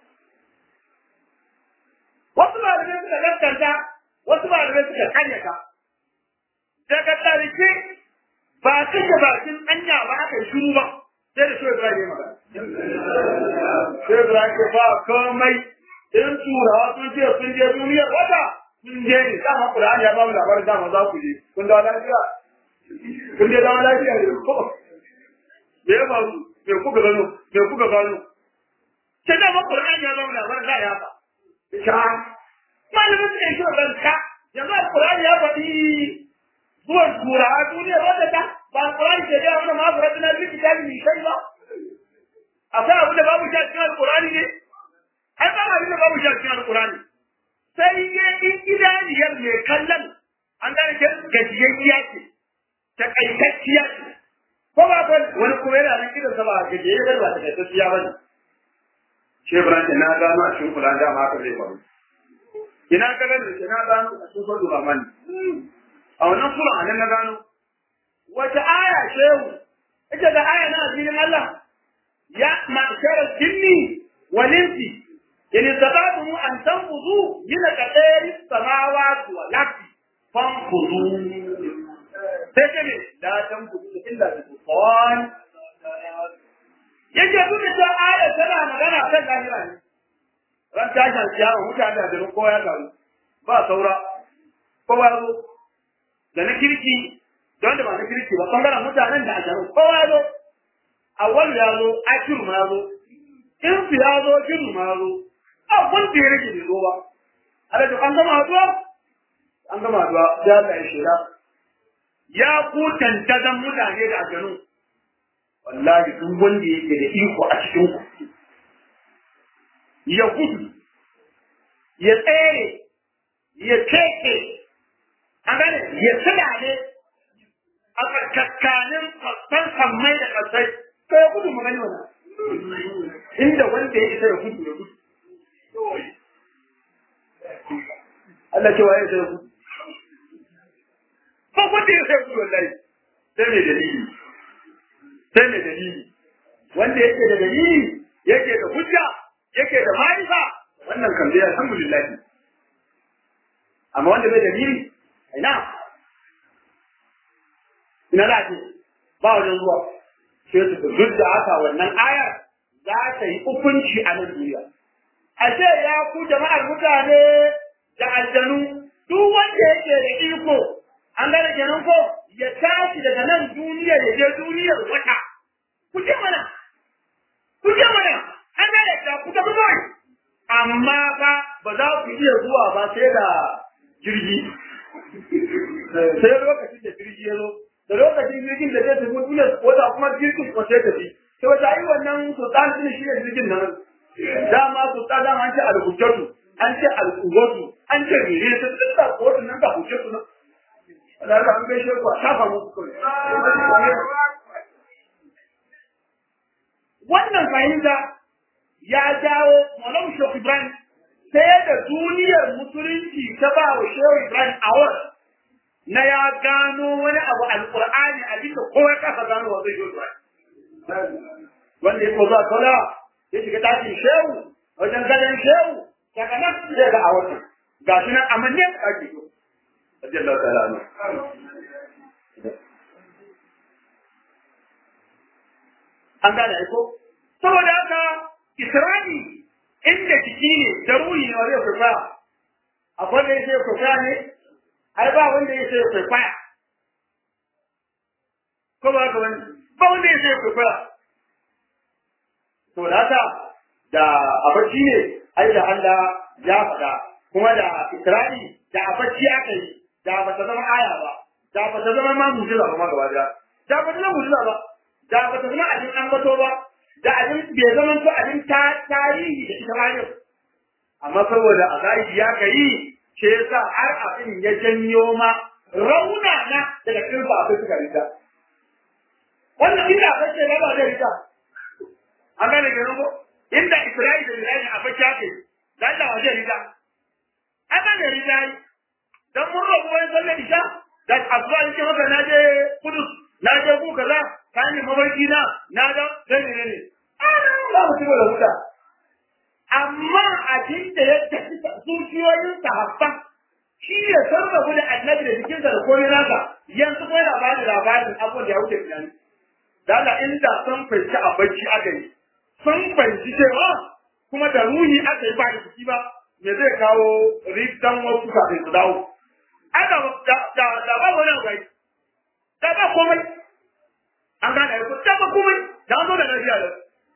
wasu malamai suka gaskanta wasu malamai suka karyata daga ƙarshe ba kashe bakin anya ba aka yi shiru ba sai da shoyi Ibrahim ya magana. Shoyi Ibrahim ya ba komai in turawa sun ce sun je duniyar wata sun je ne dama Qur'ani ya ba mu labarin dama za ku je kun da lafiya kun je zama lafiya ne ko me ya faru me kuka gano me kuka gano sai dama Qur'ani ya ba mu labarin za ya ba sha malamin su ne shi ban ka yanzu Qur'ani ya faɗi zuwan turawa duniyar wata ta ba Qur'ani ke da wannan ma fara tunan likitan ni kai ba akwai abu da babu shi a cikin Qur'ani ne ai ba abin da babu shi a cikin alkurani sai ya in idaniyar mai kallon an gane ke gajiyayya ce ta kaitacciya ce ko ba ko wani kuma yana nan idan sa ba gajiyayya ba ta kaitacciya ba ne shi Ibrahim na gano a cikin Qur'ani da ma haka zai faru ina ka gani da na gano a cikin Sura Rahman a wannan sura anan na gano wata aya shehu ita da aya na addinin Allah ya ma'shara jinni wal insi إن استطعتم أن تنفذوا من كتاب السماوات والأرض فانفذوا تجري لا تنفذوا إلا بسلطان yake duk da aya tana magana kan lahira ne ran tashin kiyama mutane da duk kowa ya garu ba saura kowa ya zo da na kirki don da ba na kirki ba bangaren mutanen da ajaru kowa ya zo awwal ya zo akiru ma ya zo in ya zo kiru ma ya zo abin da ya rage bai zo ba. Alaji an gama haduwa? An gama haduwa ya Allah ya shira. Ya ku tantazan mutane da aljanu. Wallahi duk wanda yake da iko a cikin ku. Ya gudu, ya tsere, ya keke, an gane ya silale a tsakakanin fassan sammai da kasai. Ko ya gudu magani wannan. Inda wanda ya isa ya gudu ya gudu. Allah ce waye sai ku ba wanda ya sai ku wallahi sai mai dalili sai mai dalili wanda yake da dalili yake da hujja yake da ma'rifa wannan kan dai alhamdulillah amma wanda bai dalili ina ina da ce ba wajen zuwa sai su duk da haka wannan ayar za ta yi hukunci a nan duniya ashe ya ku jama'ar mutane da aljanu duk wanda yake da iko an gane kenan ko ya tashi daga nan duniya ya je duniyar wata ku je mana ku je mana an gane da ku tafi kawai amma fa ba za ku iya zuwa ba sai da jirgi sai lokacin da jirgi ya zo da lokacin jirgin da zai tafi duniyar wata kuma jirgin ko sai tafi sai wata yi wannan sultan din shi ne jirgin nan dama sultan dama an ce al-hujjatu an ce al-quwwatu an ce mene ta duk da quwwatu nan da hujjatu nan Allah ka an gaishe ku a shafa muku kawai wannan fahimta ya jawo Malam Shehu Ibrahim sai da duniyar musulunci ta ba wa Shehu Ibrahim awar na ya gano wani abu alqur'ani a bisa kowa kasa gano wa zai Shehu Ibrahim wanda ya ko za kala ya shiga tashin shehu wajen gadon shehu daga nan zai ga a wata ga shi nan amanne a ake yi radiyallahu ta'ala anhu an gane aiko saboda haka isra'i inda jiki ne da ruhi ne wanda ya kwaikwaya akwai da ya kwaikwaya ne ai ba wanda ya sai kwaikwaya ko ba ka wani ba wanda ya sai kwaikwaya to da haka da abarci ne ai da Allah ya faɗa kuma da Isra'i da abarci aka yi da ba ta zama aya ba da ba ta zama ma mujiza ba ma gaba daya da ba ta zama mujiza ba da ba ta zama abin ambato ba da abin bai zama to abin ta tarihi da ita bayan amma saboda a zahiri ya kai ce yasa har abin ya janyo ma rauna na daga cikin ba sai suka rita wannan inda aka ce ba da rita an gane garin ko inda Isra'ila da Isra'ila a bacci ake dan da waje rita an gane rita dan mun rabu wani sallar isha da asuba yake maka na je kudus na je ku kaza ka yi mabarki na na da sai ne ne za mu cigaba da huta amma abin da ya tafi zuciyoyin sahabban shi ya sarrafa da annabi da jikinsa da komai nasa yanzu kuma yana bada labarin abubuwan da ya wuce tunani da Allah inda sun fahimci a bacci aka yi sun fahimci cewa kuma da ruhi aka yi ba da jiki ba me zai kawo ridan wasu kafin su dawo aka da da ba wani abu da ba komai an gane ko da ba komai da an zo da lafiya da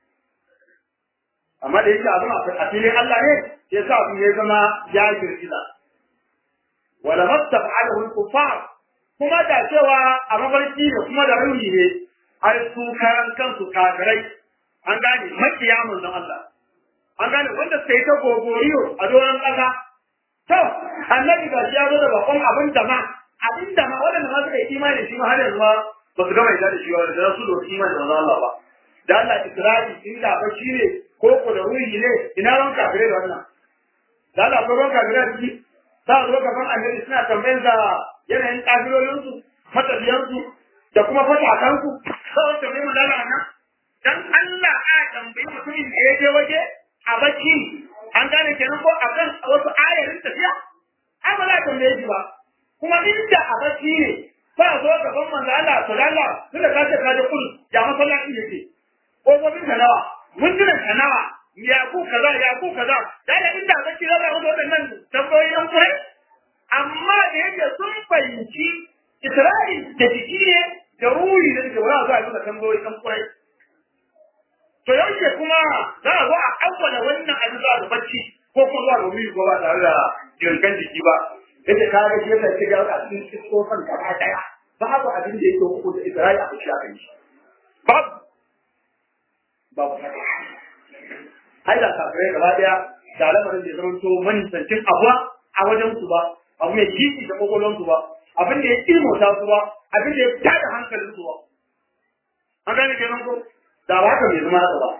amma da yake abin a filin Allah ne ya sa abin ya zama ya girgiza wala mastaf'alahu al-kuffar kuma da cewa a mafarki ne kuma da rauni ne ai su karan kansu kafirai an gane makiya manzon Allah an gane wanda sai ta gogoriyo a doron ƙasa to annabi ga shi ya zo da bakon abin da ma abin da ma wanda ma suka yi imani shi ma har yanzu ma ba su gama yarda da shi ba da su da imani da Allah ba da Allah Isra'i inda ba shi ne ko ko da ruhi ne ina ran kafirai da wannan da Allah ko ran kafirai da shi za a zo gaban annabi suna tambayar da yanayin kafirorinsu matafiyansu da kuma fatakansu sai wata mai magana nan dan Allah a tambayi mutumin da ya je waje a bacci an gane kenan ko a kan wasu ayarin tafiya ai ba za a tambaye shi ba kuma inda a bacci ne ba a zo gaban manzo Allah to Allah tunda ka ce ka je kudu ya masallaci yake kofofin ka nawa mundunan ka nawa ya ku kaza ya ku kaza da da inda bacci za a zo waɗannan tambayoyi an kurai amma da yake sun fahimci Isra'il da jiki ne da ruhi da ke wura zuwa duka tambayoyi an kurai to yaushe kuma za a zo a awwala wannan abin zuwa da bacci ko kuma zuwa ga wuri ko ba tare da jirgan jiki ba yace ka ga shi yasa ke ga a cikin kofan gaba daya babu abin da yake hukunta Isra'il a cikin abin shi babu babu ai da kafirai gaba daya da lamarin da ya zama to manisancin abuwa a wajen su ba abu mai jiki da kokolon su ba abin da ya ilmota su ba abin da ya tada hankalin su ba an gane kenan ko da ba haka bai zama haka ba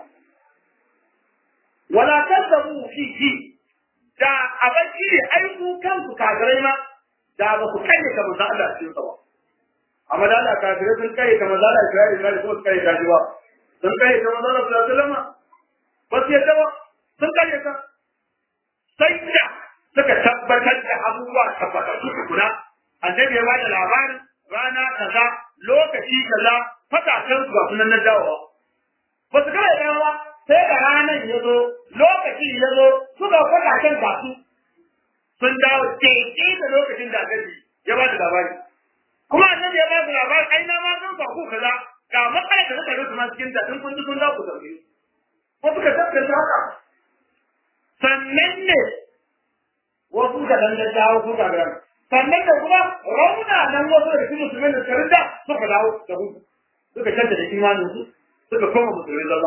wala kasabu fi fi da abinci ne ai ku kanku kafirai ma da ba ku kai ka manzo Allah cikin sa ba amma da Allah kafirai sun kai ka manzo Allah Isra'ila da kuma kai ka ji ba sun kai ka manzo Allah sallallahu alaihi wasallam ba su yadda ba sun kai ka sai da suka tabbatar da abubuwa tabbatattu tukuna annabi ya ba da labarin rana kaza lokaci kaza fatakan su ba sunan na dawowa ba su kawai dawowa sai da ranar ya zo lokaci ya zo suka fatakan ga su sun dawo daidai da lokacin da annabi ya ba da labari kuma annabi ya ba da labari ai na ma sun faku kaza ga matsalar da suka rufe ma cikin ta in kun ji kun dawo ku sauke ko suka tabbata haka sannan ne wasu ka dan da dawo su ka gara sannan da kuma rauna nan wasu da su musulmai da suka rinda suka dawo da hudu suka canta da imanin su suka koma musulmai zalla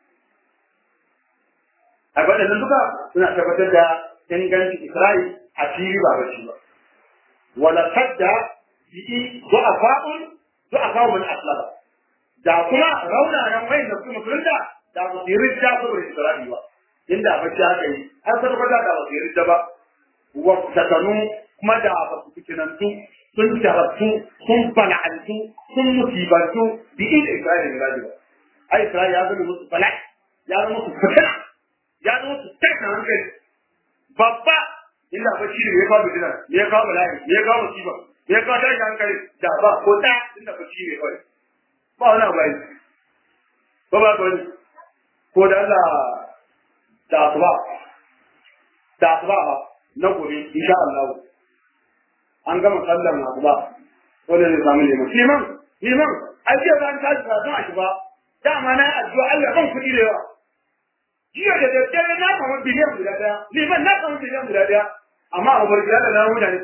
a waɗannan duka suna tabbatar da inganci Isra'i a fili ba bacci ba wala sadda bi'i du'afa'un du'afa'un aslaba da kuma rauna nan wayin da su musulunta da ba su yi rijja saboda Isra'i ba inda bacci haka yi har sarfata da ba su yi rijja ba wasatanu kuma da ba su fitinantu sun jarabtu sun bala'antu sun musibantu bi inda Isra'ila ya gaji ba. Ai Isra'ila ya zama musu bala'i, ya zama musu fitina, ya zama musu tashin hankali. Babba inda ba shi ne ya kawo fitina, ne ya kawo bala'i, ne ya kawo musiba, ne ya kawo tashin hankali da ba ko ta inda ba shi ne kawai. Ba wani abu ai. Ba ba ka wani. Ko da Allah da asuba. Da asuba ba. na gobe insha Allah an gama sallar na ba wanda zai samu liman liman liman ai jiya ba an tashi ba don a ba dama na addu'a Allah ban kuɗi da yawa jiya da daddare na samu biliyan guda daya liman na samu biliyan guda daya amma a bar gida da na mutane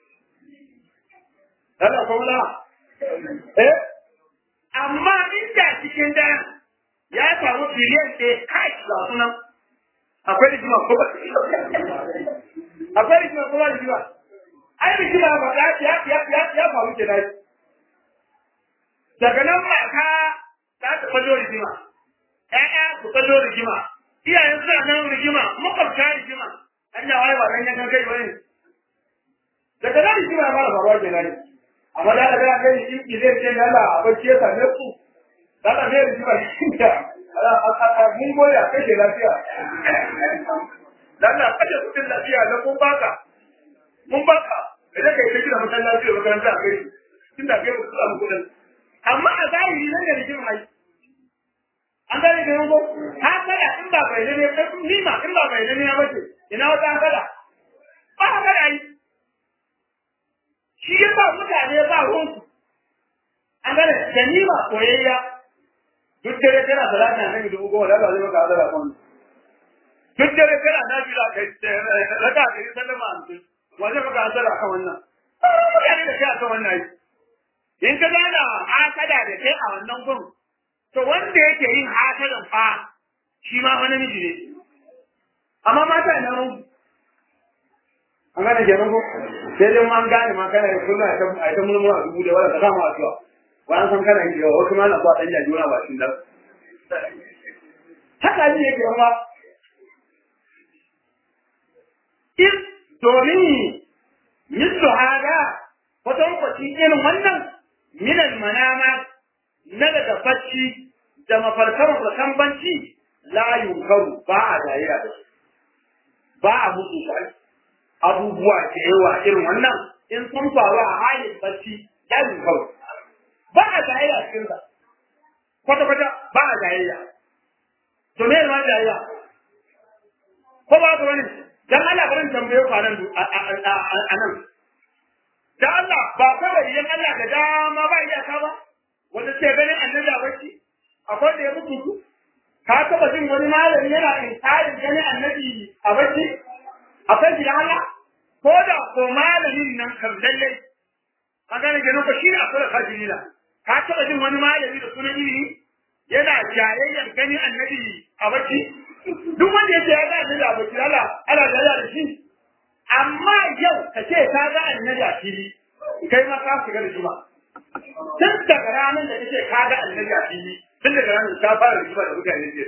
Allah ko la eh amma inda cikin daya ya samu biliyan ɗaya kai ga sunan akwai rigima ko ba akwai rigima ko ba rigima ai rigima ba ya ya ya ya ya faru ke dai daga nan ba ka za ta fallo rigima ƴaƴa su fallo rigima iyayen suna nan rigima makwabta rigima an da wani ba dan yankan kai bane daga nan rigima ya fara faruwa ke dai amma da da ga kai in ki zai ce yalla a bacci ya same ku da da ne rigima shi da mun goya kashe lafiya dan na kashe kudin lafiya da mun baka mun baka idan kai ta gina masallaci da makaranta a kai tun da kai ku samu kudin amma a zahiri nan da rigima ai an gane da yanko ha kada in ba bai ne ni ma in ba bai ne ya bace ina wata kada ba kada ai shi ya ba mutane ba ruwansu an gane ganima koyayya duk dare kana salati na nabi dubu goma da ba zai maka azara kan duk dare kana nabi da kai raka kai sallama an tun wa zai maka azara kan wannan mutane da kai akan wannan in ka gana hasada da kai a wannan gun to wanda yake yin hasadan fa shi ma wani miji ne amma mata ina nan an gane kenan ko sai dai an gane ma kana da kullum a ta mulmula dubu da wala ka samu a cewa ba an san kana yi da wasu ma na ba dan jaji wani ba shi da haka ne yake kuma in domin mislu hada wata kwaci irin wannan minal manama na daga bacci da mafarkan mafarkan banci la yunkaru ba a dariya da ba a mutu shi abubuwa da yawa irin wannan in sun faru a halin bacci la yunkaru ba a jayayya cikin sa kwata kwata ba a jayayya to me ma jayayya ko ba ka wani dan Allah barin tambaye ku anan anan da Allah ba kawai yan Allah da dama ba iya ka ba wanda ce ganin annabi a bacci akwai da ya mutu ku ka taba jin wani malami yana inkarin ganin annabi a bacci akwai shi da Allah ko da ko malamin nan kan lalle ka gane kenan ko shi ne akwai kafirina ka taɓa jin wani malami da sunan ilimi yana jayayyar ganin annabi a bacci duk wanda ya ce ya ga annabi a bacci ala ana jayayya da shi amma yau ka ce ka ga annabi a fili kai ma ka shiga da juma tun daga ranar da kace ka ga annabi a fili tun daga ranar ka fara rigima da mutane ke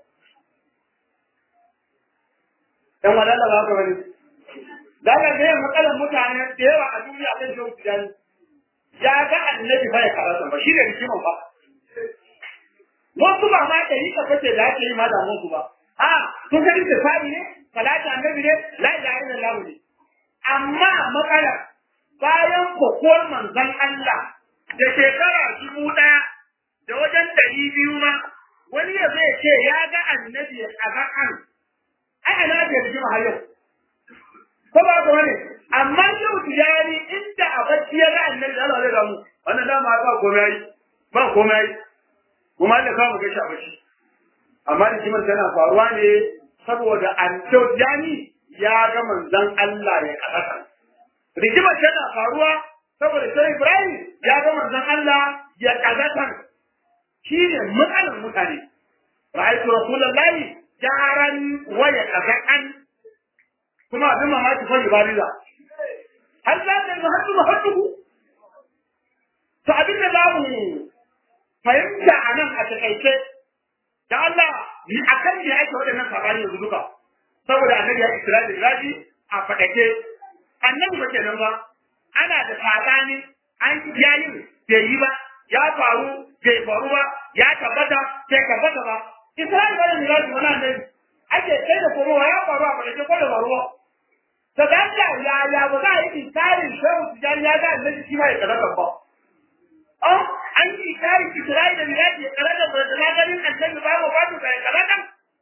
dan wadanda ba ka bane da ga ne matsalar mutane da yawa a duniya kan shehu tijani ya ga annabi fa ya karasa ba shi ne rikiman ba wasu ba ma da yika kace da ake yi ma da mun ba a to ga rike fari ne salatu annabi ne la ilaha illallah ne amma matsala bayan kokon manzon Allah da shekara dubu ɗaya da wajen ɗari biyu ma wani ya zai ce ya ga annabi a ba'an ai ana da rigima har yau ko ba ka wani amma yau tijari inda a bacci ya ga annabi da Allah zai gamu wannan dama ba komai ba komai kuma da kawo ga shi a bacci amma da kiman tana faruwa ne saboda an tijani ya ga manzon Allah ya kasata rigimar tana faruwa saboda sai Ibrahim ya ga manzon Allah ya kasata shine matsalar mutane ra'aytu rasulullahi jaran wa ya kasatan kuma abin mamaki fa ibadiza har za ta yi haddu mahadduhu to abin da za mu fahimta a nan a takaice da Allah ni akan ne ake waɗannan sabani yanzu duka saboda annabi ya isra da raji a fadake annabi ba kenan ba ana da sabani an yayi bai yi ba ya faru bai faru ba ya tabbata bai tabbata ba Isra'il ba da miraji wani annabi ake kai da kuma ya faru a fadake ko da faruwa to da Allah ya ya ba za a yi inkarin shehu tijani ya ga annabi shi ma ya karaka ba oh an yi inkarin Isra'il da miraji ya karaka ba da ganin annabi ba ba ba ta ya karaka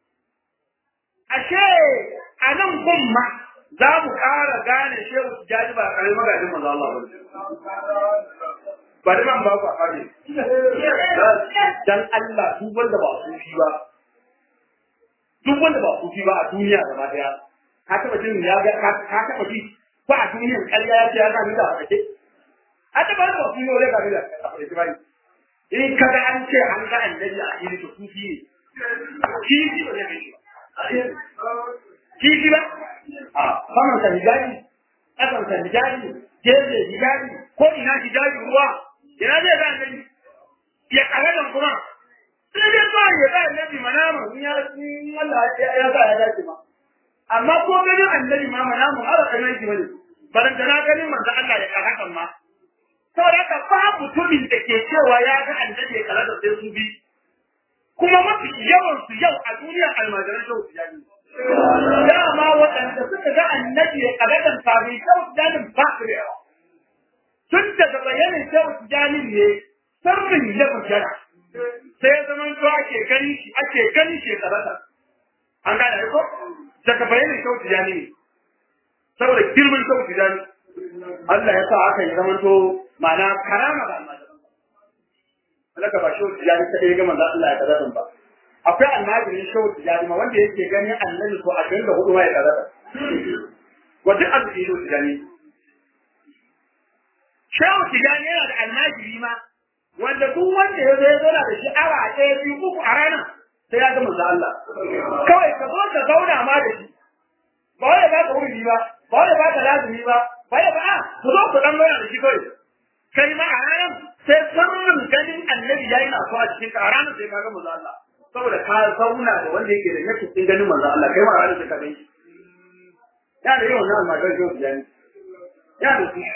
ashe a nan gun ma za mu ƙara gane shehu tijani ba kare magajin manzo Allah ba bari man ba ku a kare dan Allah duk wanda ba sufi ba duk wanda ba sufi ba a duniya gaba daya ka taba jin ya ga ka taba ji ko a duniyan ƙarya ya ce ya ga da ake a taba da sufi ne ga da ake bai in ka ga an ce an ga annabi a fili to sufi ne shi ne ba zai shi kifi ba a saman sa hijabi ƙasan sa hijabi gefe hijabi ko ina hijabi ruwa ina zai ga annabi ya karadan kuma sai dai ba ya ga annabi manama in ya in Allah ya sa ya dace ma amma ko ganin annabi ma manamu har kanan shi bane baran da na ganin manzo Allah ya karadan ma saboda ka ba mutumin da ke cewa ya ga annabi ya karadan sai su bi kuma mafi yawan su yau a duniyar almajiran shehu tijani dama waɗanda suka ga annabi ya karadan kafin shehu tijani ba su da yawa tun daga bayanin shehu tijani ne sirrin ya bayyana sai ya zama to ake gani shi ake gani shi karata an gane ko daga bayanin shehu tijani ne saboda girman shehu tijani Allah ya sa aka yi zama to ma'ana karama da almajiran Alaka ba shehu tijani ta ɗaya ga manzo Allah ya karata ba akwai almajirin shehu tijani ma wanda yake ganin annabi ko a da hudu ma ya karata wa duk arziki shehu tijani shehu tijani yana da almajiri ma wanda duk wanda ya zo ya zauna da shi awa ɗaya biyu uku a ranar sai ya ga manzo Allah kawai ka zo ka zauna ma da shi ba wai ba ka wuri ba ba wai ba ka lazumi ba ba wai ba a ku zo ku dan zauna da shi kawai kai ma a ranar sai sirrin ganin annabi yayi na so a cikin ka a ranar sai ka ga manzo Allah saboda ka zauna da wanda yake da yake cikin ganin manzo Allah kai ma a ranar sai ka gani ya da yawan nan almajiran yau biyani ya da su ya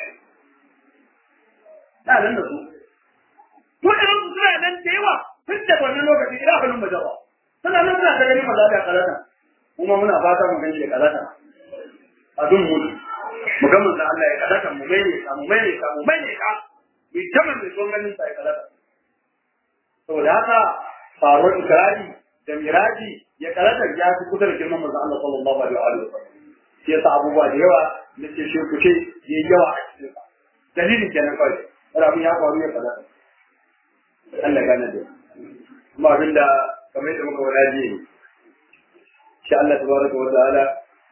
nan da su waɗannan su suna nan da yawa tun da wannan lokaci ina ganin majawa suna nan suna ta ganin maza da kalata kuma muna fata mu gani da kalata a dun mu mu ga manzo Allah ya kalata mu mai ne mu mai ne mu mai ne ka mu jama mai son ganin sa ya kalata saboda haka faruwar ikrari da miraji ya kalata ya fi kusa da girman manzo Allah sallallahu alaihi wa sallam shi yasa abubuwa da yawa na ce shi ku ce yayi yawa a cikin sa dalilin kenan kawai ramin ya faru ya kalata Allah gane da kuma abinda kamar yadda muka wada ji shi Allah tabaraka wa ta'ala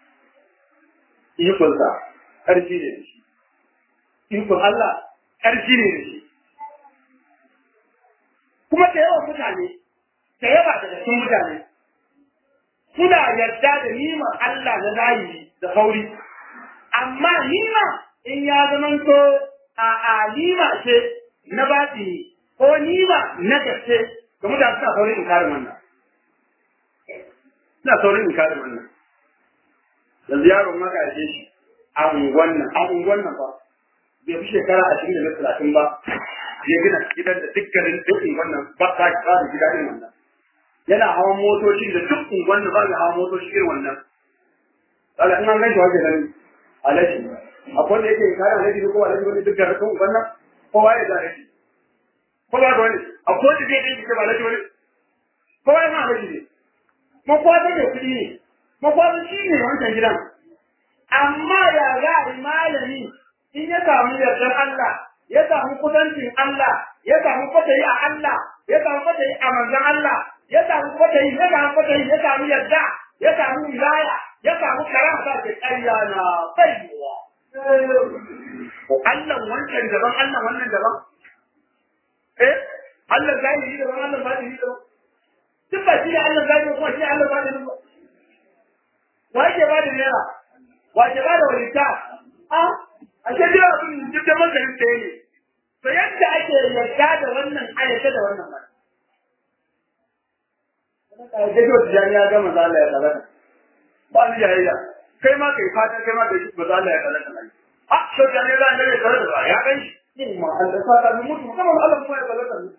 ikon sa karfi ne da shi ikon Allah karfi ne da shi kuma da yawan mutane da yawa daga cikin mutane suna yarda da niman Allah na zahiri da sauri amma nima in ya zamanto a alima ce na batini ko ni ba na gaske ga mutane suna saurin inkarin wannan suna saurin inkarin wannan yanzu yaron maka ya ce shi a unguwan nan a unguwan nan ba bai fi shekara ashirin da talatin ba ya gina gidan da dukkanin duk unguwan nan ba ta ba da gida irin wannan yana hawan motoci da duk unguwan nan ba da hawan motoci irin wannan kaga in an gaishe wajen nan alaji akwai wanda yake inkarin alaji ko alaji wani duk garin unguwan nan kowa ya da alaji ko ba ga wani akwai wanda zai ɗaya ba alaji wani ko ba ma alaji ne makwata da kuɗi ne makwata shi ne wancan gidan amma ya za a yi malami in ya samu yardar Allah ya samu kusancin Allah ya samu kwatayi a Allah ya samu kwatayi a manzan Allah ya samu kwatayi ya samu kwatayi ya samu yarda ya samu wilaya ya samu karama ke ƙarya na baiwa Allah wancan daban Allah wannan daban eh Allah zahiri daban Allah batini daban duk ba shi ne Allah zahiri kuma shi ne Allah batini ba wa yake ba da naira wa ke ba da walita a a ce jira abin duk da manzarin ɗaya ne to yadda ake yarda da wannan ayyata da wannan ba Gaji wata jani ya gama za Allah ya tsalata. Ba ni jayayya. Kai ma kai fata kai ma kai ba za Allah ya tsalata na yi. A, shau jani za a gare tsalata ba ya kai shi. Yin ma Allah sa ta mutu kuma Allah kuma ya tsalata ne.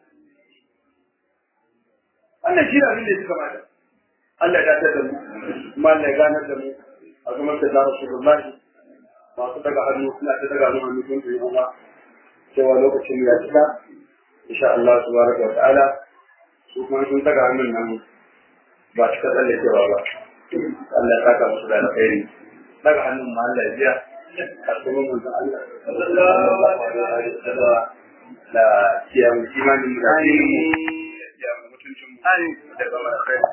Wannan shi ne abin da ya fi kamata. Allah ya dace da mu, kuma Allah ya ganar da mu a kuma da zara su rullahi masu daga hannu suna ta daga hannu hannu sun tuni Allah cewa lokacin ya cika insha Allah subhanahu wa ta'ala su kuma sun daga hannun nan ba cika tsalle cewa ba Allah ya saka musu da alkhairi daga hannun ma Allah ya biya kasuwan mun Allah sallallahu alaihi wa sallam la kiyamu imanin da ya mutuncin mu da zama da kai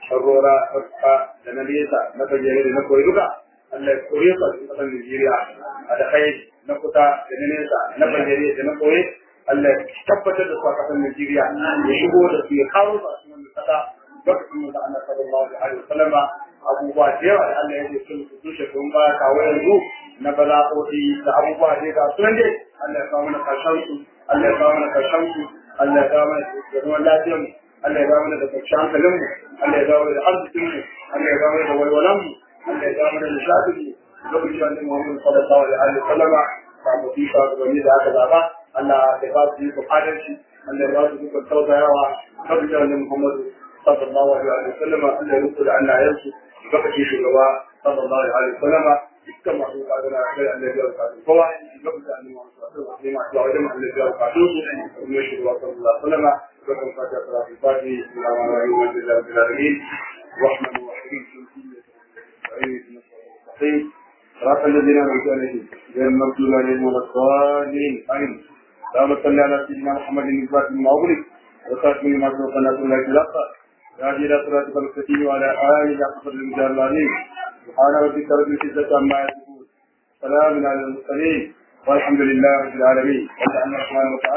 sharrora fuska da na nesa na bayyane da na koyi duka Allah ya koye su a cikin ƙasar Najeriya a da kai na kusa da na nesa na bayyane da na koyi Allah ya tabbatar da su a ƙasar Najeriya ya shigo da su ya kawo su a cikin wannan ƙasa lokacin da Allah sallallahu alaihi wasallam abubuwa da yawa da Allah ya ce sun tushe sun ba kawo yanzu na bala'o'i da abubuwa da ga sunan dai Allah ya kawo mana karshen su Allah ya kawo mana karshen su Allah ya kawo mana da zaman lafiyar mu Allah ya kawo mana da kwanciyar hankalin mu Allah ya kawo mana da arzikin mu Allah ya kawo mana da walwalan mu Allah ya kawo mana da nishadin mu lokacin da Muhammad sallallahu alaihi wasallam ba mu fi sa gani da aka zaba Allah ya ba su yi adalci Allah ya ba su dukkan tausayawa lokacin da Muhammad sallallahu alaihi wasallam Allah ya rubuta Allah ya su lokacin shugaba sallallahu alaihi wasallam dukkan masu kaduna sai Allah ya rubuta kowa lokacin da Muhammad sallallahu alaihi wasallam ya wajen Allah ya rubuta su kuma shugaba sallallahu alaihi wasallam lokacin fatiha salatu fatiha salamu alaikum wa rahmatullahi rahmanu rahim صراط الذين أنعمت عليهم غير المغضوب عليهم ولا الضالين آمين اللهم صل على سيدنا محمد الفاتح لما أغلق وخاتم لما سبق الناس الله في الأقصى هذه إلى صراطك المستقيم وعلى آله حق المجال العظيم سبحان ربك رب العزة عما يصفون سلام على المرسلين والحمد لله رب العالمين الرحمن الرحيم